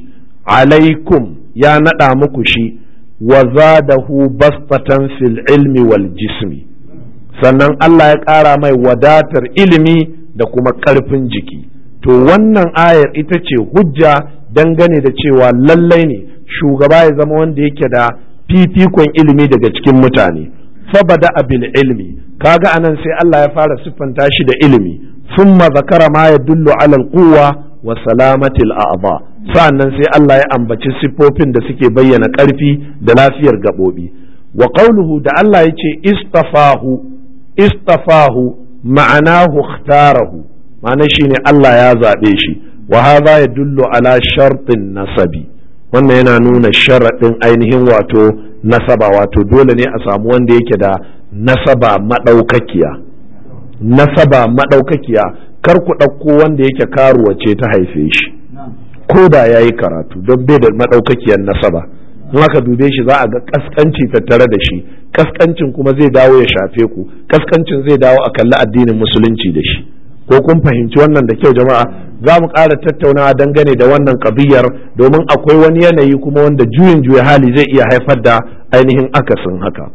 alaikum ya naɗa muku shi wa zadahu bastatan fil ilmi wal jismi sannan Allah ya ƙara mai wadatar ilimi da kuma ƙarfin jiki to wannan ayar ita ce hujja dangane da cewa lallai ne shugaba ya zama wanda yake da fifikon ilimi daga cikin mutane fabada bil ilmi kaga anan sai Allah ya fara siffanta shi da ilimi thumma zakara ma yadullu ala al-quwwa wa salamati al-a'dha sa'annan sai Allah ya ambaci siffofin da suke bayyana ƙarfi da lafiyar gaɓoɓi wa qawluhu da Allah ya ce istafahu istafahu ma'anahu ikhtarahu ma'ana shine Allah ya zaɓe shi wa hadha yadullu ala shartin nasabi wannan yana nuna sharaɗin ainihin wato nasaba wato dole ne a samu wanda yake da nasaba maɗaukakiya nasaba maɗaukakiya kar ku ɗauko wanda yake karuwa ce ta haife shi ko da ya yi karatu don bai da maɗaukakiyar nasaba in aka dube shi za a ga kaskanci tattare da shi kaskancin kuma zai dawo ya shafe ku kaskancin zai dawo a kalli addinin musulunci da shi ko kun fahimci wannan da kyau jama'a za mu ƙara tattaunawa dangane da wannan kabiyar domin akwai wani yanayi kuma wanda juyin juya hali zai iya haifar da ainihin akasin haka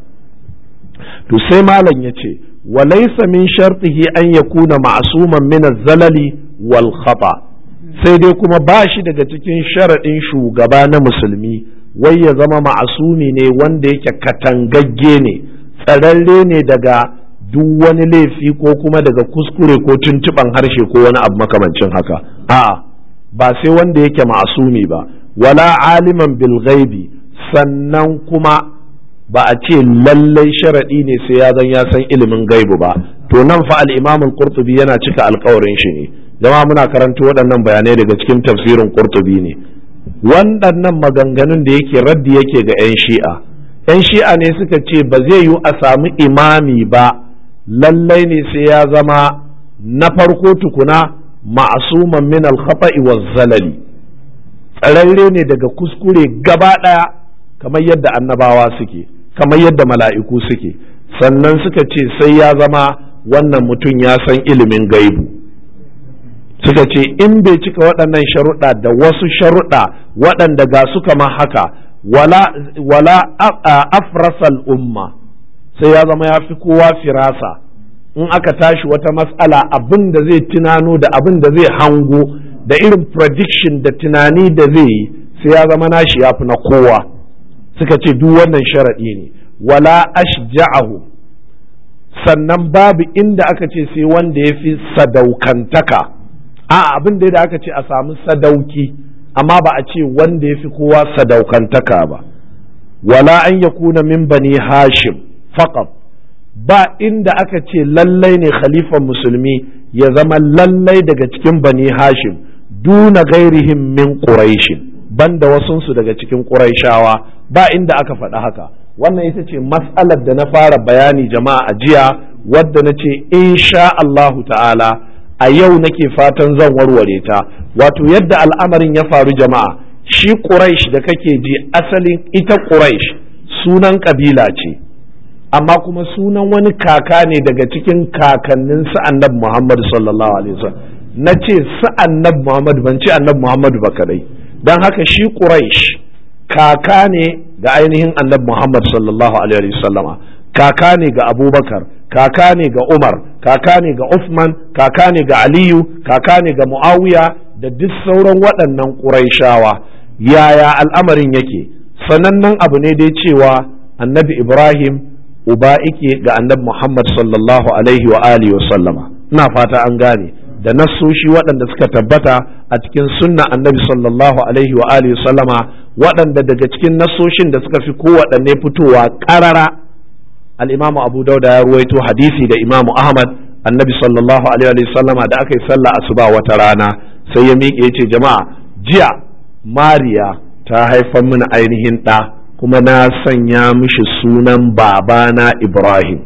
to sai malam ya ce walaysa min shartihi an yakuna ma'suman min az-zalali wal khata sai dai kuma ba shi daga cikin sharaɗin shugaba na musulmi wai ya zama ma'asumi ne wanda yake katangagge ne tsararre ne daga duk wani laifi ko kuma daga kuskure ko tuntuɓan harshe ko wani abu makamancin haka a'a ba sai wanda yake ma'asumi ba wala aliman bil ghaibi sannan kuma ba a ce lallai sharaɗi ne sai ya zan ya san ilimin gaibu ba to nan fa al-imam al-qurtubi yana cika alƙawarin shi ne jama'a muna karanto waɗannan bayanai daga cikin tafsirin qurtubi ne waɗannan maganganun da yake raddi yake ga 'yan shi'a 'yan shi'a ne suka ce ba zai yiwu a samu imami ba lallai ne sai ya zama na farko tukuna ma'asuman min al-khata'i wa zalali tsararre ne daga kuskure gaba ɗaya kamar yadda annabawa suke kamar yadda mala'iku suke sannan suka ce sai ya zama wannan mutum ya san ilimin gaibu suka ce in bai cika waɗannan sharuɗa da wasu sharuɗa waɗanda ga su kama haka wala, wala afrasal umma sai ya zama ya fi kowa firasa in aka tashi wata matsala abin da zai tunano da abin da zai hango da irin prediction da tunani da zai yi sai ya zama nashi ya fi na kowa suka ce duk wannan sharaɗi ne wala ashja'ahu sannan babu inda aka ce sai wanda ya fi sadaukantaka a abin da aka ce a samu sadauki amma ba a ce wanda ya fi kowa sadaukantaka ba wala an ya kuna min bani hashim faqat ba inda aka ce lallai ne khalifan musulmi ya zama lallai daga cikin bani hashim duna gairihim min quraishin banda wasunsu daga cikin quraishawa ba inda aka faɗi haka wannan ita ce mas'alar da na fara bayani jama'a a jiya wadda na ce insha Allahu ta'ala a yau nake fatan zan warware ta wato yadda al'amarin ya faru jama'a shi Quraish da kake ji asalin ita Quraish sunan kabila ce amma kuma sunan wani kaka ne daga cikin kakannin su annabi Muhammad sallallahu alaihi wasallam na ce su annabi Muhammad ban ce annabi Muhammad ba kadai dan haka shi Quraish kaka ne ga ainihin annabi Muhammad sallallahu alaihi wasallama kaka ne ga Abubakar kaka ne ga Umar kaka ne ga Uthman kaka ne ga Aliyu kaka ne ga Muawiya da duk sauran waɗannan Qurayshawa yaya al'amarin yake sanannen abu ne dai cewa annabi Ibrahim uba ike ga annabi Muhammad sallallahu alaihi wa alihi wa sallama ina fata an gane da nassoshi waɗanda suka tabbata a cikin sunna annabi sallallahu alaihi wa alihi wa sallama waɗanda daga cikin nassoshin da suka fi kowaɗanne fitowa ƙarara al-imamu abu dauda ya ruwaito hadisi da imamu ahmad annabi sallallahu alaihi wa sallama da aka yi sallah asuba wata rana sai ya miƙe ya ce jama'a jiya mariya ta haifar mini ainihin ɗa kuma na sanya mishi sunan babana Ibrahim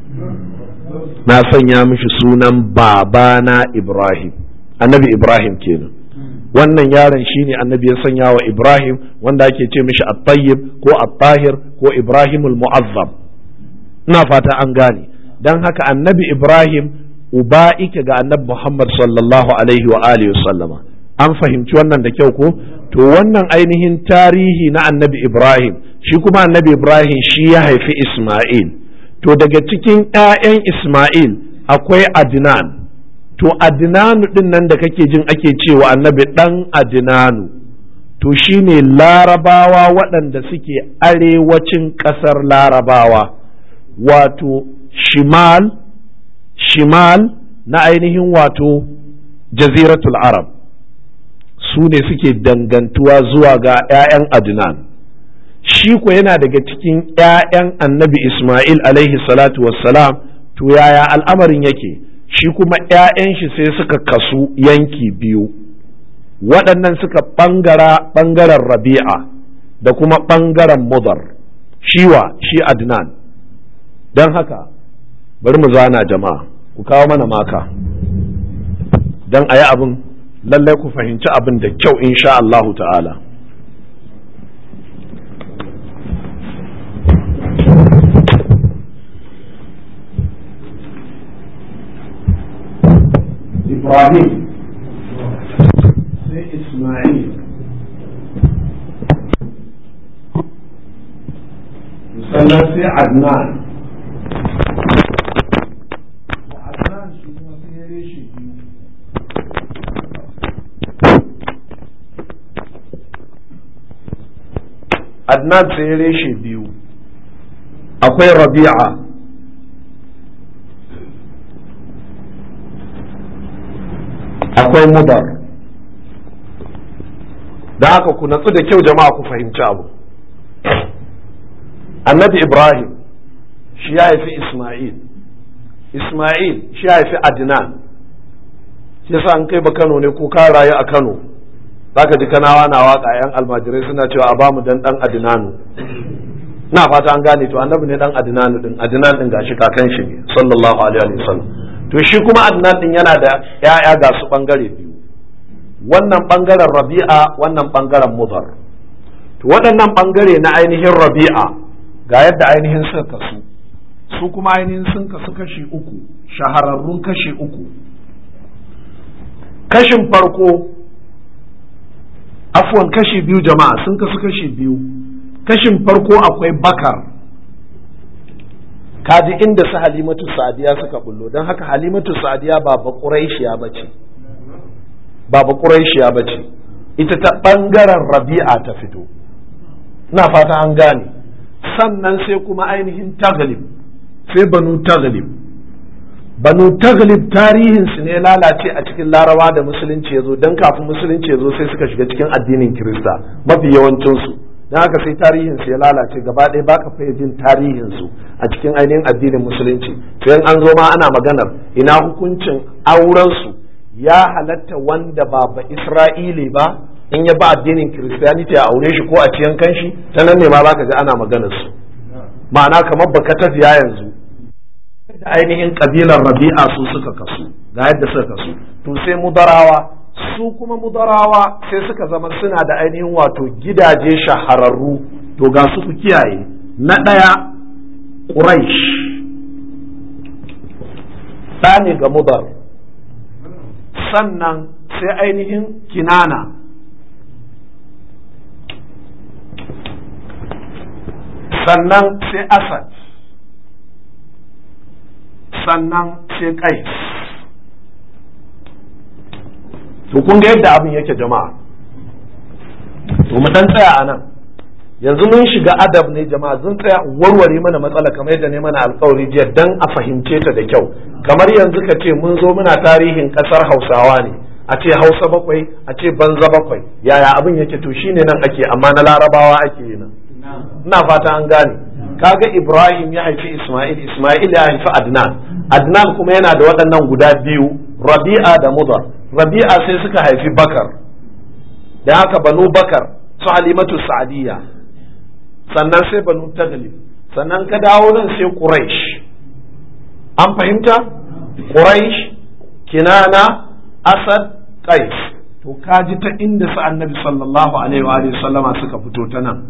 na sanya mishi sunan babana Ibrahim annabi Ibrahim kenan wannan yaron shine annabi ya sanya wa Ibrahim wanda ake ce mishi at-tayyib ko at-tahir ko Ibrahimul mu'azzam ina fata an gane dan haka annabi Ibrahim uba ike ga annabi Muhammad sallallahu alaihi wa alihi sallama an fahimci wannan da kyau ko to wannan ainihin tarihi na annabi Ibrahim shi kuma annabi Ibrahim shi ya haifi Ismail to daga cikin 'ya'yan Ismail akwai Adnan to Adnanu din nan da kake jin ake cewa annabi ɗan Adnanu to shine larabawa waɗanda suke arewacin ƙasar larabawa wato shimal shimal na ainihin wato jaziratul arab su ne suke dangantuwa zuwa ga 'ya'yan adnan shi ko yana daga cikin 'ya'yan annabi ismail alaihi salatu wassalam to yaya al'amarin yake shi kuma 'ya'yan shi sai suka kasu yanki biyu waɗannan suka ɓangara ɓangaren rabi'a da kuma ɓangaren mudar shiwa shi adnan don haka bari mu zana jama'a ku kawo mana maka don a yi abin lallai ku fahimci abin da kyau insha Allahu ta'ala Ibrahim sai Ismail sannan sai Adnan da Adnan shi kuma sai reshe biyu Adnan sai reshe biyu akwai Rabi'a akwai mudar da haka ku natsu da kyau jama'a ku fahimci abu annabi ibrahim shi ya haifi isma'il isma'il shi ya haifi adnan shi yasa an kai ba kano ne ko ka rayu a kano zaka ji kanawa na waka yan almajirai suna cewa a bamu dan dan adnanu na fata an gane to annabi ne dan adnanu din adnan din gashi kakan shi ne sallallahu alaihi wasallam to shi kuma adnan din yana da ya'ya ga su bangare biyu wannan bangaren rabi'a wannan bangaren mudar to waɗannan bangare na ainihin rabi'a ga yadda ainihin suka kasu su kuma ainihin sun kasu kashi uku shahararrun kashi uku kashin farko afwan kashi biyu jama'a sun kasu kashi biyu kashin farko akwai bakar kaji inda su halimatu sadiya suka bullo don haka halimatu sadiya ba ba ƙuraishiya ba ce ba ba ƙuraishiya ba ce ita ta ɓangaren rabi'a ta fito na fata an gane sannan sai kuma ainihin taglib sai banu taglib banu taglib tarihinsu ne lalace a cikin larawa da musulunci ya zo don kafin musulunci ya zo sai suka shiga cikin addinin kirista mafi yawancinsu don haka sai tarihinsu ya lalace gaba ɗaya baka fiye jin tarihinsu a cikin ainihin addinin musulunci sai an zo ma ana maganar ina hukuncin aurensu ya halatta wanda ba ba isra'ili ba in ya ba addinin kiristiyaniti a aure shi ko a ciyan kanshi ta nan ne ma za ka ji ana maganar su ma'ana kamar baka tafiya yanzu da ainihin kabilar rabi'a su suka kasu ga yadda suka kasu to sai mudarawa su kuma mudarawa sai suka zama suna da ainihin wato gidaje shahararru to ga su ku kiyaye na ɗaya ƙuraish ɗa ne ga mudar sannan sai ainihin kinana sannan sai asad sannan sai kais to kun ga yadda abin yake jama'a to mu dan tsaya a nan yanzu mun shiga adab ne jama'a zan tsaya warware mana matsala kamar yadda ne mana alkawari jiya dan a fahimce ta da kyau kamar yanzu ka ce mun zo muna tarihin kasar hausawa ne a ce hausa bakwai a ce banza bakwai yaya abin yake to shine nan ake amma na larabawa ake yi nan ina fata an gane kaga ibrahim ya haifi isma'il isma'il ya haifi adnan adnan kuma yana da waɗannan guda biyu rabi'a da mudar rabi'a sai suka haifi bakar da haka banu bakar su halimatu sa'adiyya sannan sai banu taglib sannan ka dawo nan sai quraish an fahimta quraish kinana asad qais to kaji ta inda su annabi sallallahu alaihi wa sallama suka fito ta nan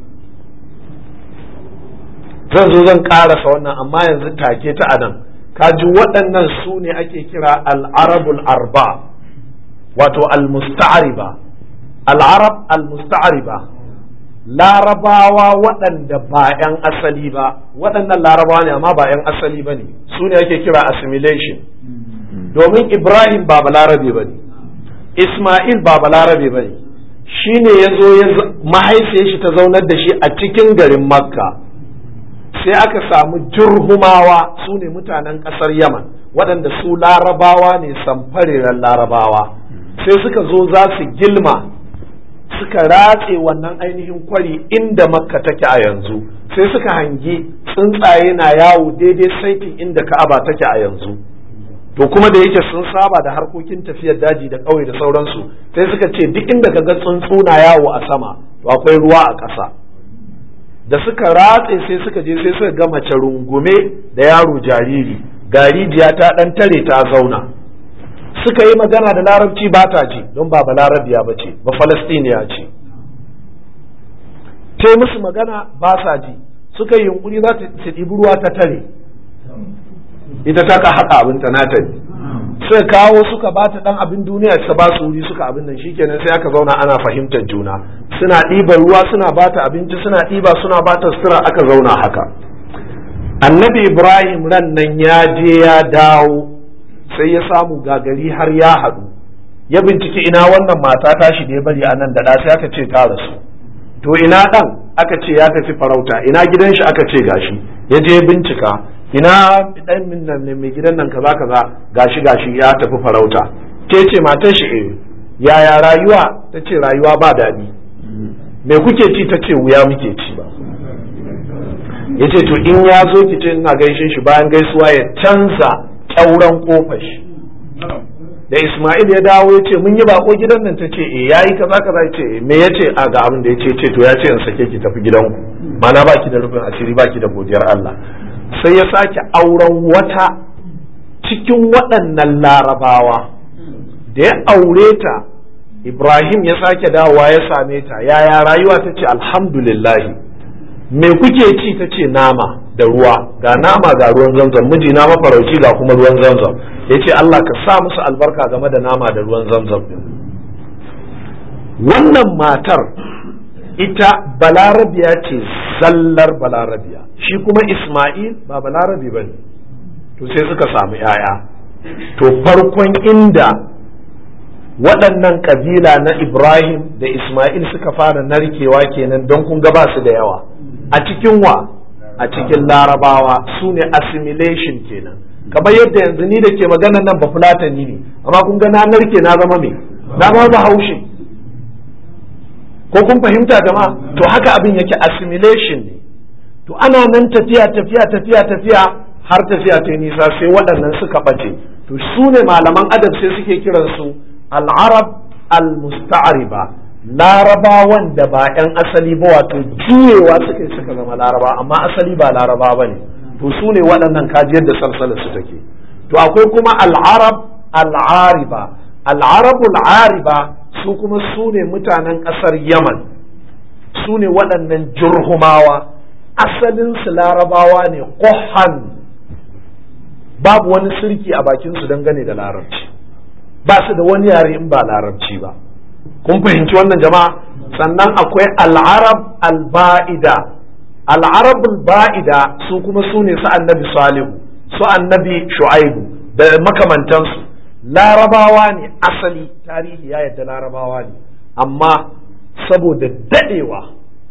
zan zo zan karasa wannan amma yanzu take ta anan kaji waɗannan su ne ake kira al'arabul arba wato al-musta'ariba al'arab al-musta'ariba larabawa waɗanda ba 'yan asali ba waɗannan larabawa ne amma ba 'yan asali ba ne su ne ake kira assimilation domin ibrahim ba balarabe ba ne ismail ba balarabe ba ne shi ne ya zo mahaifiyar shi ta zaunar da shi a cikin garin makka sai aka samu jurhumawa su ne mutanen ƙasar yaman waɗanda su larabawa ne samfariran larabawa sai suka zo za su gilma suka ratse wannan ainihin kwari inda makka take a yanzu sai suka hangi tsuntsaye na yawo daidai saitin inda ka'aba take a yanzu to kuma da yake sun saba da harkokin tafiyar daji da ƙauye da sauransu sai suka ce duk inda ka ga tsuntsu na yawo a sama to akwai ruwa a ƙasa da suka ratse sai suka je sai suka ga mace rungume da yaro jariri garijiya ta ɗan tare ta zauna suka yi magana da larabci ba ta ji don ba balarabiya ba ce ba falastiniya ce ta musu magana ba sa ji suka yi yunkuri za su ɗibi ruwa ta tare ita ta ka haƙa abin ta nata ne sai kawo suka ba ta ɗan abin duniya su ba su wuri suka abin nan shikenan sai aka zauna ana fahimtar juna suna ɗiban ruwa suna ba ta abinci suna ɗiba suna ba ta sutura aka zauna haka annabi ibrahim ran nan ya je ya dawo sai ya samu gagari har ya haɗu ya binciki ina wannan mata tashi da ya bari a nan da sai aka ce ta rasu to ina ɗan aka ce ya tafi farauta ina gidan shi aka ce gashi ya je bincika ina ɗan min nan ne mai gidan nan kaza kaza gashi gashi ya tafi farauta ke ce matar shi eh yaya rayuwa ta ce rayuwa ba daɗi me kuke ci ta ce wuya muke ci ba ya ce to in ya zo ki ce ina gaishe shi bayan gaisuwa ya canza ƙyauren kofar shi da Ismail ya dawo ya ce mun yi bako gidan nan ta ce eh yayi kaza kaza ya ce me ya ce a ga abin da ya ce ce to ya ce in sake ki tafi gidanku mana baki da rufin asiri baki da godiyar Allah sai ya sake auren wata cikin waɗannan larabawa da ya aure ta Ibrahim ya sake dawowa ya same ta yaya rayuwa ta ce alhamdulillahi me kuke ci ta ce nama da ruwa ga nama ga ruwan zamzam miji na mafarauci ga kuma ruwan zamzam ya ce Allah ka sa musu albarka game da nama da ruwan zamzam din wannan matar ita balarabiya ce zallar balarabiya shi kuma Ismail ba balarabi ba ne to sai suka samu ‘ya'ya to farkon inda waɗannan ƙabila na Ibrahim da Ismail suka fara narkewa kenan don kun ba su da yawa a cikin wa a cikin larabawa su ne assimilation kenan kamar yadda yanzu ni da ke magana nan ba fulatani ne amma kun ga na narke na zama me na zama bahaushe ko kun fahimta jama'a to haka abin yake assimilation ne to ana nan tafiya tafiya tafiya tafiya har tafiya ta nisa sai waɗannan suka ɓace to su ne malaman adab sai suke kiransu al'arab al-musta'riba larabawan da ba 'yan asali ba wato juyewa suka yi suka zama laraba amma asali ba laraba ba ne to su ne waɗannan kajiyar da salsalar su take to akwai kuma al'arab al'ariba al'arabul ariba su kuma su ne mutanen ƙasar yaman su ne waɗannan jurhumawa asalinsu larabawa ne ƙohan babu wani sirki a bakinsu dangane da larabci ba su da wani yare in ba larabci ba kun fahimci wannan jama'a sannan akwai al'arab al-ba'ida al'arab al-ba'ida su kuma su ne su annabi salihu su annabi shu'aibu da makamantansu larabawa ne asali tarihi ya yadda larabawa ne amma saboda dadewa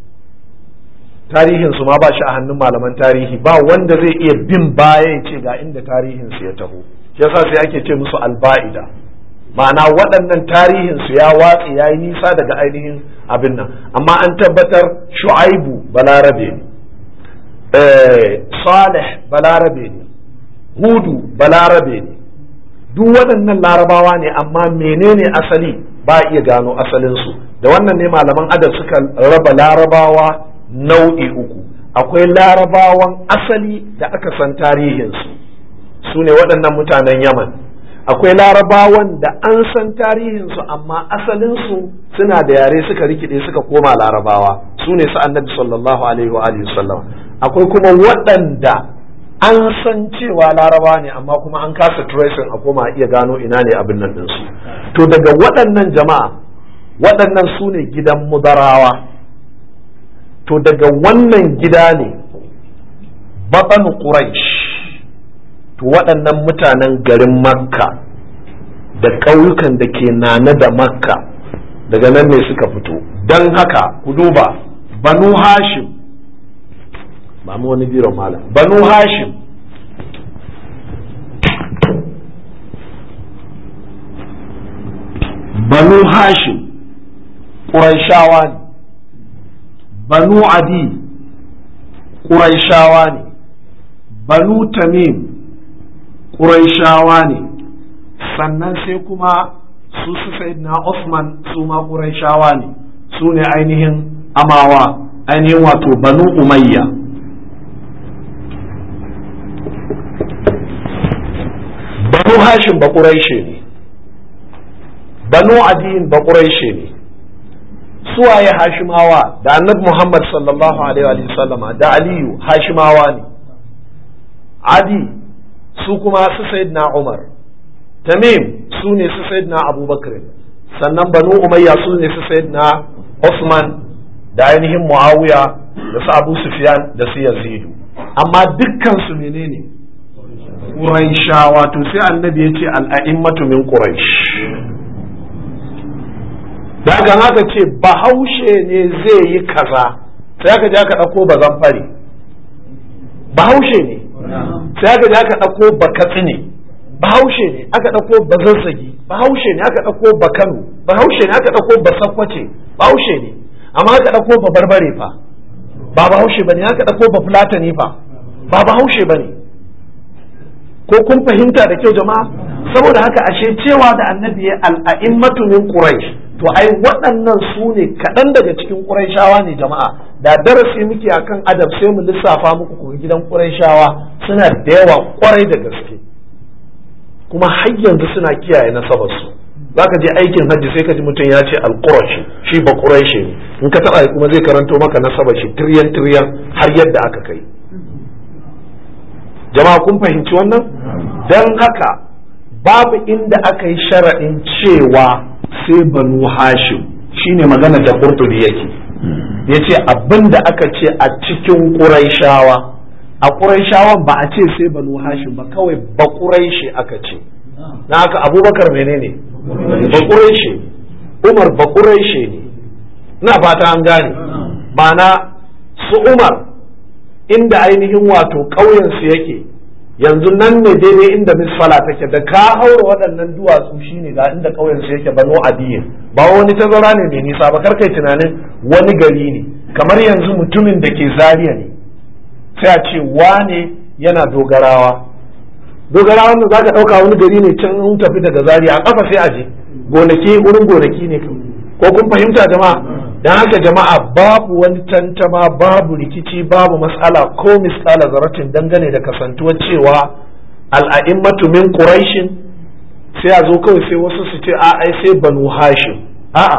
tarihinsu ma ba shi a hannun malaman tarihi ba wanda zai iya bin baya ya ce ga inda tarihinsu ya taho yasa sai ake ce musu alba'ida ma'ana waɗannan tarihinsu ya watse ya yi nisa daga ainihin abin nan amma an tabbatar shu'aibu balarabe ne salih balarabe ne hudu balarabe ne duk waɗannan larabawa ne amma menene asali ba iya gano asalinsu da wannan ne malaman adab suka raba larabawa nau'i uku akwai larabawan asali da aka san tarihinsu su ne waɗannan mutanen yaman akwai larabawan da an san tarihinsu amma asalinsu suna da yare suka rikide suka koma larabawa su ne su annabi sallallahu alaihi wa sallam akwai kuma waɗanda an san cewa laraba ne amma kuma an kasa tracing a koma iya gano ina ne abin nan ɗinsu to daga waɗannan jama'a waɗannan su ne gidan mudarawa to daga wannan gida ne baɓan quraish to waɗannan mutanen garin makka da ƙauyukan da ke nana da makka daga nan ne suka fito don haka ku duba banu hashim ba mu wani biron malam banu hashim banu hashim ƙuraishawa ne banu adi ƙuraishawa ne banu tamim ƙuraishawa ne sannan sai kuma su su na Osman su ma shawa ne su ne ainihin amawa ainihin wato banu umayya banu hashim ba ƙuraishe ne banu adiyin ba ƙuraishe ne suwaye hashimawa da annabi muhammad sallallahu alaihi wa sallama da aliyu hashimawa ne adi su kuma su sayyidina umar tamim su ne su sayyidina abubakar sannan banu umayya su ne su sayyidina usman da ainihin muawiya da su abu sufyan da su yazidu amma dukkan su menene quraishawa to sai annabi ya ce al'a'immatu min quraish daga haka ce bahaushe ne zai yi kaza sai aka je aka ɗauko bazan fari bahaushe ne sai aka je aka ɗauko bakatsi ne bahaushe ne aka ɗauko bazazzagi bahaushe ne aka ɗauko bakano bahaushe ne aka ɗauko basakwace bahaushe ne amma aka ɗauko ba barbare fa ba bahaushe ba ne aka ɗauko ba fulatani fa ba bahaushe ba ne ko kun fahimta da kyau jama'a saboda haka ashe cewa da annabi ya al'a'immatu min quraish to ai waɗannan su ne kaɗan daga cikin quraishawa ne jama'a da darasi muke akan adab sai mu lissafa muku kuma gidan quraishawa suna da yawa kwarai da gaske kuma har yanzu suna kiyaye nasabar su zaka je aikin hajji sai ka ji mutum ya ce al-qurashi shi ba quraishi ne in ka taba kuma zai karanto maka nasabar shi tiryan tiryan har yadda aka kai jama'a kun fahimci wannan dan haka babu inda aka yi sharaɗin cewa sai banu hashim shine magana da qurtubi yake ya ce abin da aka ce a cikin ƙuraishawa a ƙuraishawan ba a ce sai banu hashim ba kawai ba ƙuraishi aka ce na haka abubakar menene ba ƙuraishi umar ba ƙuraishi ne na fata an gane ma'ana su umar inda ainihin wato ƙauyensu yake yanzu nan ne daidai inda misfala take da ka haura waɗannan duwatsu shine ga inda ƙauyensu yake bano adiyin ba wani tazara ne mai nisa ba karkai tunanin wani gari ne kamar yanzu mutumin da ke zariya ne sai a ce wane yana dogarawa dogarawa da za ka ɗauka wani gari ne can in tafi daga zariya a ƙafa sai a je gonaki wurin gonaki ne ko kun fahimta jama'a dan haka jama'a babu wani tantama babu rikici babu matsala ko misala zaratin dangane da kasantuwar cewa al'a'immatu min quraishin sai a zo kawai sai wasu su ce a ai sai banu hashim a'a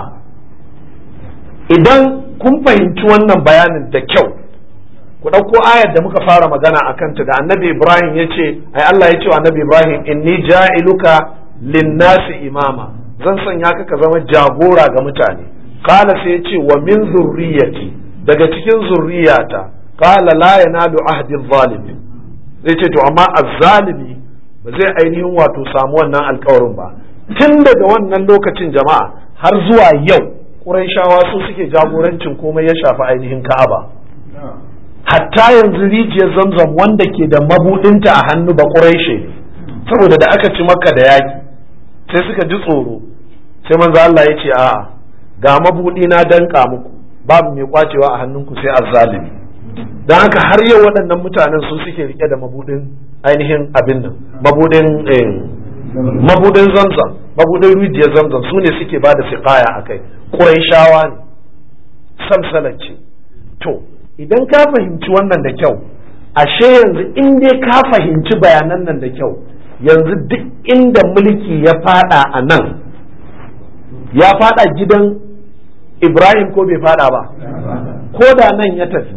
idan kun fahimci wannan bayanin da kyau ku ɗauko ayar da muka fara magana a kanta da annabi ibrahim ya ce ai Allah ya ce wa annabi ibrahim inni ja'iluka linnasi imama zan sanya ka ka zama jagora ga mutane kala sai ya ce wa min zurriyati daga cikin zurriyata kala la yanalu ahdi zalimi zai ce to amma azzalimi ba zai ainihin wato samu wannan alkawarin ba tun daga wannan lokacin jama'a har zuwa yau Qurayshawa su suke jagorancin komai ya shafi ainihin Ka'aba hatta yanzu rijiyar zamzam wanda ke da mabudinta a hannu ba Qurayshe saboda da aka ci maka da yaki sai suka ji tsoro sai manzo Allah ya ce a'a ga mabudi na danka muku babu mai kwacewa a hannunku sai azzalimi don haka har yau waɗannan mutanen su suke rike da mabudin ainihin abin nan mabudin mabudin zamzam mabudin rijiyar zamzam su ne suke ba da siƙaya a kai ƙuraishawa ne samsalacce to idan ka fahimci wannan da kyau ashe yanzu in dai ka fahimci bayanan nan da kyau yanzu duk inda mulki ya fada a nan ya fada gidan ibrahim ko bai fada ba ko da nan ya tafi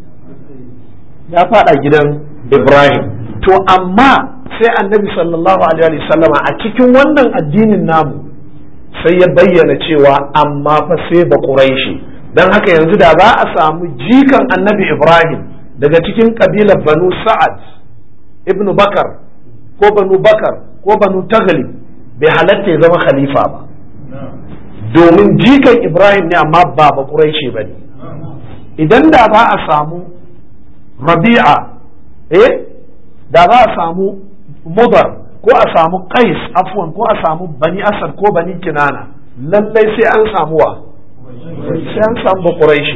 ya fada gidan ibrahim to amma sai annabi sallallahu alaihi sallama a cikin wannan addinin namu sai ya bayyana cewa amma fa sai ba ƙuraishi don haka yanzu da za a samu jikan annabi ibrahim daga cikin kabilar banu sa'ad ibnu bakar ko banu bakar ko banu tagali bai halatta ya zama khalifa ba domin jikan ibrahim ne amma ba ba ƙuraishi ba ne idan da za a samu rabi'a eh da za a samu mudar ko a samu qais afwan ko a samu bani asad ko bani kinana lallai sai an samu wa sai an samu quraishi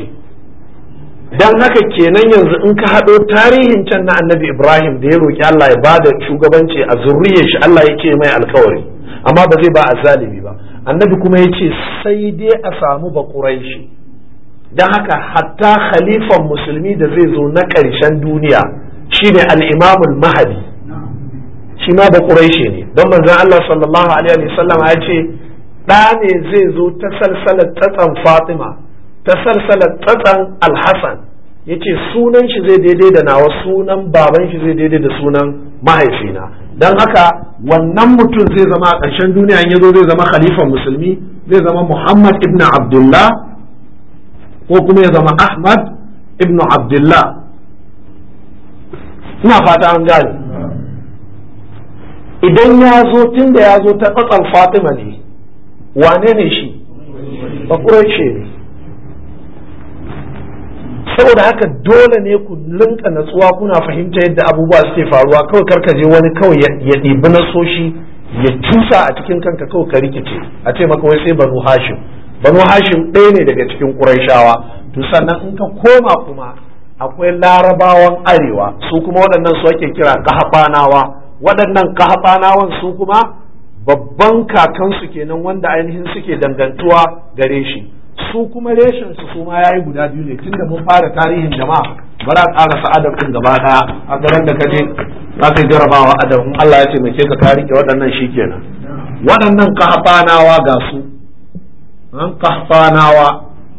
dan haka kenan yanzu in ka haɗo tarihin can na annabi ibrahim da ya roki Allah ya bada shugabanci a zurriyar shi Allah ya ce mai alkawari amma ba zai ba azzalimi ba annabi kuma ya ce sai dai a samu ba ƙuraishi don haka hatta khalifan musulmi da zai zo na ƙarshen duniya shine al-imamul mahadi shi ma ba ƙuraishi ne don manzon Allah sallallahu alaihi wasallam ya ce ɗa ne zai zo ta salsalar tsatsan Fatima ta salsalar tsatsan Al-Hassan yace sunan shi zai daidai da nawa sunan baban shi zai daidai da sunan mahaifina don haka wannan mutum zai zama a ƙarshen duniya ya zo zai zama khalifan musulmi zai zama Muhammad ibn Abdullah ko kuma ya zama Ahmad ibn Abdullah ina fata an gane idan ya zo tun da ya zo ta tsatsan Fatima ne wane ne shi ba ne saboda haka dole ne ku linka natsuwa kuna fahimta yadda abubuwa suke faruwa kawai karka je wani kawai ya ɗibi nasoshi ya cusa a cikin kanka kawai ka rikice a ce maka wai sai banu hashim banu hashim ɗaya ne daga cikin ƙuraishawa to sannan in ka koma kuma akwai larabawan arewa su kuma waɗannan su ake kira kahaɓanawa waɗannan kahaɓanawan su kuma babban kakansu kenan wanda ainihin suke dangantuwa gare shi su kuma reshen su su ma yayi guda biyu ne tunda mun fara tarihin jama'a bara a ƙarasa adab din gaba daya a garin da kaje za ka jarabawa adab in Allah ya taimake ka ka rike waɗannan shikenan waɗannan kahfanawa ga su an kahfanawa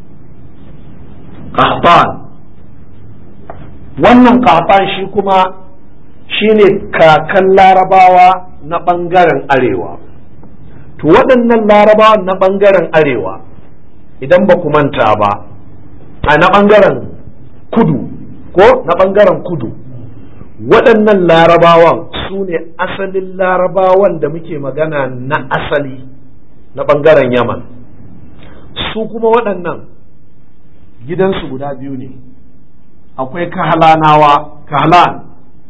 kahfan wannan kahfan shi kuma shine kakan larabawa na ɓangaren arewa to waɗannan larabawan na ɓangaren arewa idan ba ku manta ba a na ɓangaren kudu ko na ɓangaren kudu waɗannan larabawan su ne asalin larabawan da muke magana na asali na ɓangaren yaman su kuma waɗannan gidansu guda biyu ne akwai kahalanawa kahalan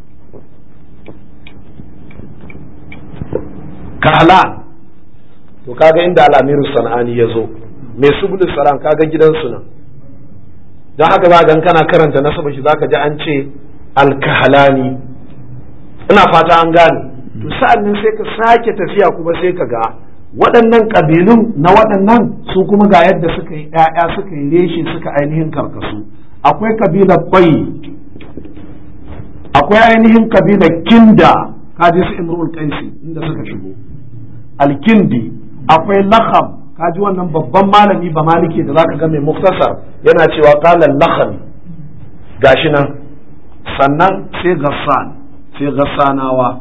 kahalan to kaga inda al'amiru sana'ani ya zo mai subul salam kaga gidansu nan don haka ba gan kana karanta nasaba shi zaka ji an ce alkahalani ina fata an gane to sa'an nan sai ka sake tafiya kuma sai ka ga waɗannan ƙabilun na waɗannan su kuma ga yadda suka yi ‘ya'ya suka yi reshe suka ainihin karkasu akwai kabilar kwai akwai ainihin kabilar kinda kaji su imrul kaisi inda suka shigo alkindi akwai lakham kaji wannan babban malami ba maliki da zaka ga mai muktasar yana cewa qala lakhami gashi nan sannan sai gassan sai gassanawa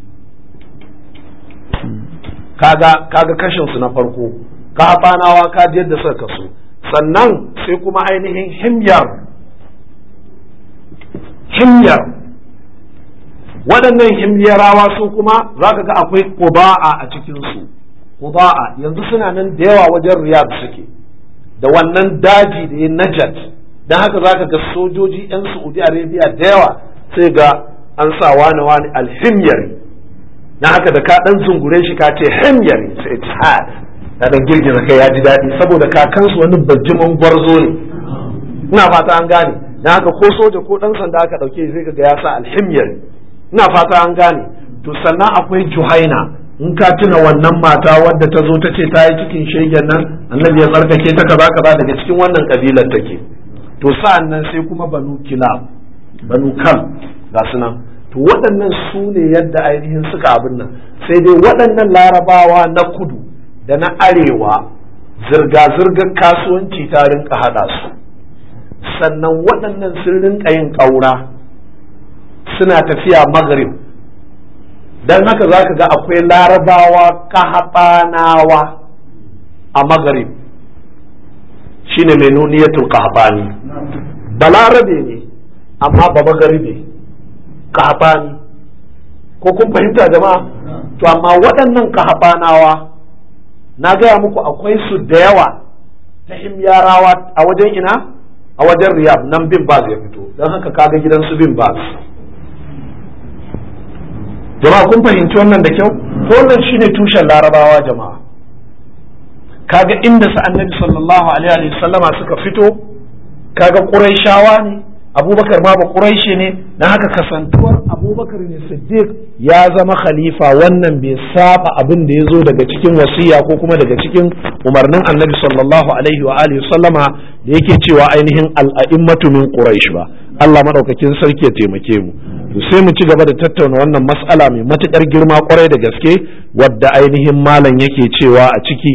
kaga kaga kashin su na farko kafanawa kaji yadda suka kaso sannan sai kuma ainihin himyar himyar waɗannan himyarawa su kuma za ka ga akwai ƙuba'a a cikinsu ƙuba'a yanzu suna nan da yawa wajen riyad suke da wannan daji da ya najat don haka za ka ga sojoji 'yan saudi arabia da yawa sai ga an sa wani wani alhimyari na haka da ka ɗan zungure shi ka ce himyari sai ta ya ɗan girgiza kai ya ji daɗi saboda kakansu wani bajiman gwarzo ne ina fata an gane na haka ko soja ko ɗan sanda aka ɗauke sai ga ya sa alhimyari ina fata an gane to sannan akwai juhaina in ka tuna wannan mata wadda ta zo ta ce ta yi cikin shegen nan annabi ya tsarkake ta kaza kaza daga cikin wannan kabilar take to sa'an nan sai kuma banu kilab banu kal ga su nan to waɗannan su ne yadda ainihin suka abin nan sai dai waɗannan larabawa na kudu da na arewa zirga-zirgar kasuwanci ta rinka haɗa su sannan waɗannan sun rinka yin ƙaura suna tafiya maghrib don haka za ka ga akwai larabawa kahaɓanawa a maghrib shine mai nuniyatul kahaɓani balarabe ne amma ba magharibe kahaɓani ko kun fahimta jama'a to amma waɗannan kahaɓanawa na gaya muku akwai su da yawa ta himyarawa a wajen ina a wajen riyab nan bin baz ya fito don haka kaga gidan su bin baz jama'a kun fahimci wannan da kyau to wannan shine tushen larabawa jama'a kaga inda su annabi sallallahu alaihi wa sallama suka fito kaga quraishawa ne abubakar ma ba ƙuraishe ne na haka kasantuwar abubakar ne siddiq ya zama khalifa wannan bai saba abin da ya zo daga cikin wasiya ko kuma daga cikin umarnin annabi sallallahu alaihi wa alihi sallama da yake cewa ainihin al'a'immatu min quraish ba Allah madaukakin sarki ya taimake mu to sai mu ci gaba da tattauna wannan mas'ala mai matukar girma kwarai da gaske wadda ainihin malam yake cewa a ciki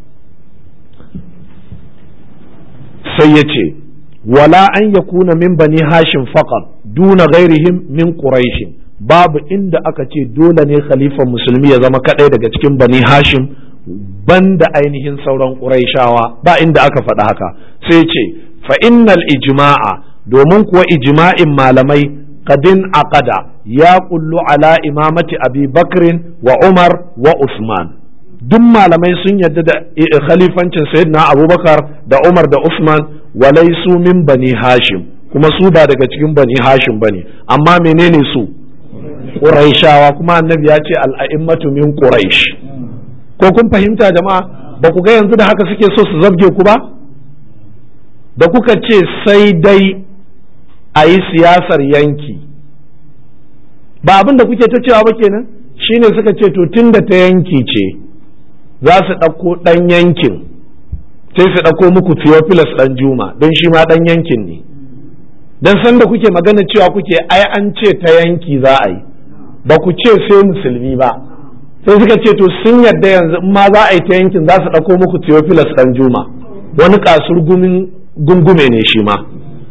sai ya ce wala an yakuna min bani hashim faqat duna ghairihim min quraish babu inda aka ce dole ne khalifan musulmi ya zama kadai daga cikin bani hashim banda ainihin sauran quraishawa ba inda aka faɗa haka sai ce fa innal ijma'a domin kuwa ijma'in malamai qadin aqada ya kullu ala imamati abi bakrin wa umar wa usman duk malamai sun yarda da khalifancin sayyidina abubakar da umar da usman walai su min bani hashim kuma su ba daga cikin bani hashim bane amma menene su quraishawa kuma annabi ya ce al'a'immatu min quraish ko kun fahimta jama'a ba ku ga yanzu da haka suke so su zabge ku ba da kuka ce sai dai a yi siyasar yanki ba abin da kuke ta cewa ba kenan shine suka ce to tun da ta yanki ce za su ɗauko ɗan yankin sai su ɗauko muku Theophilus ɗan Juma don shi ma ɗan yankin ne don sanda kuke magana cewa kuke ai an ce ta yanki za a yi ba ku ce sai musulmi ba sai suka ce to sun yarda yanzu in ma za a yi ta yankin za su ɗauko muku Theophilus ɗan Juma wani kasur gungume ne shi ma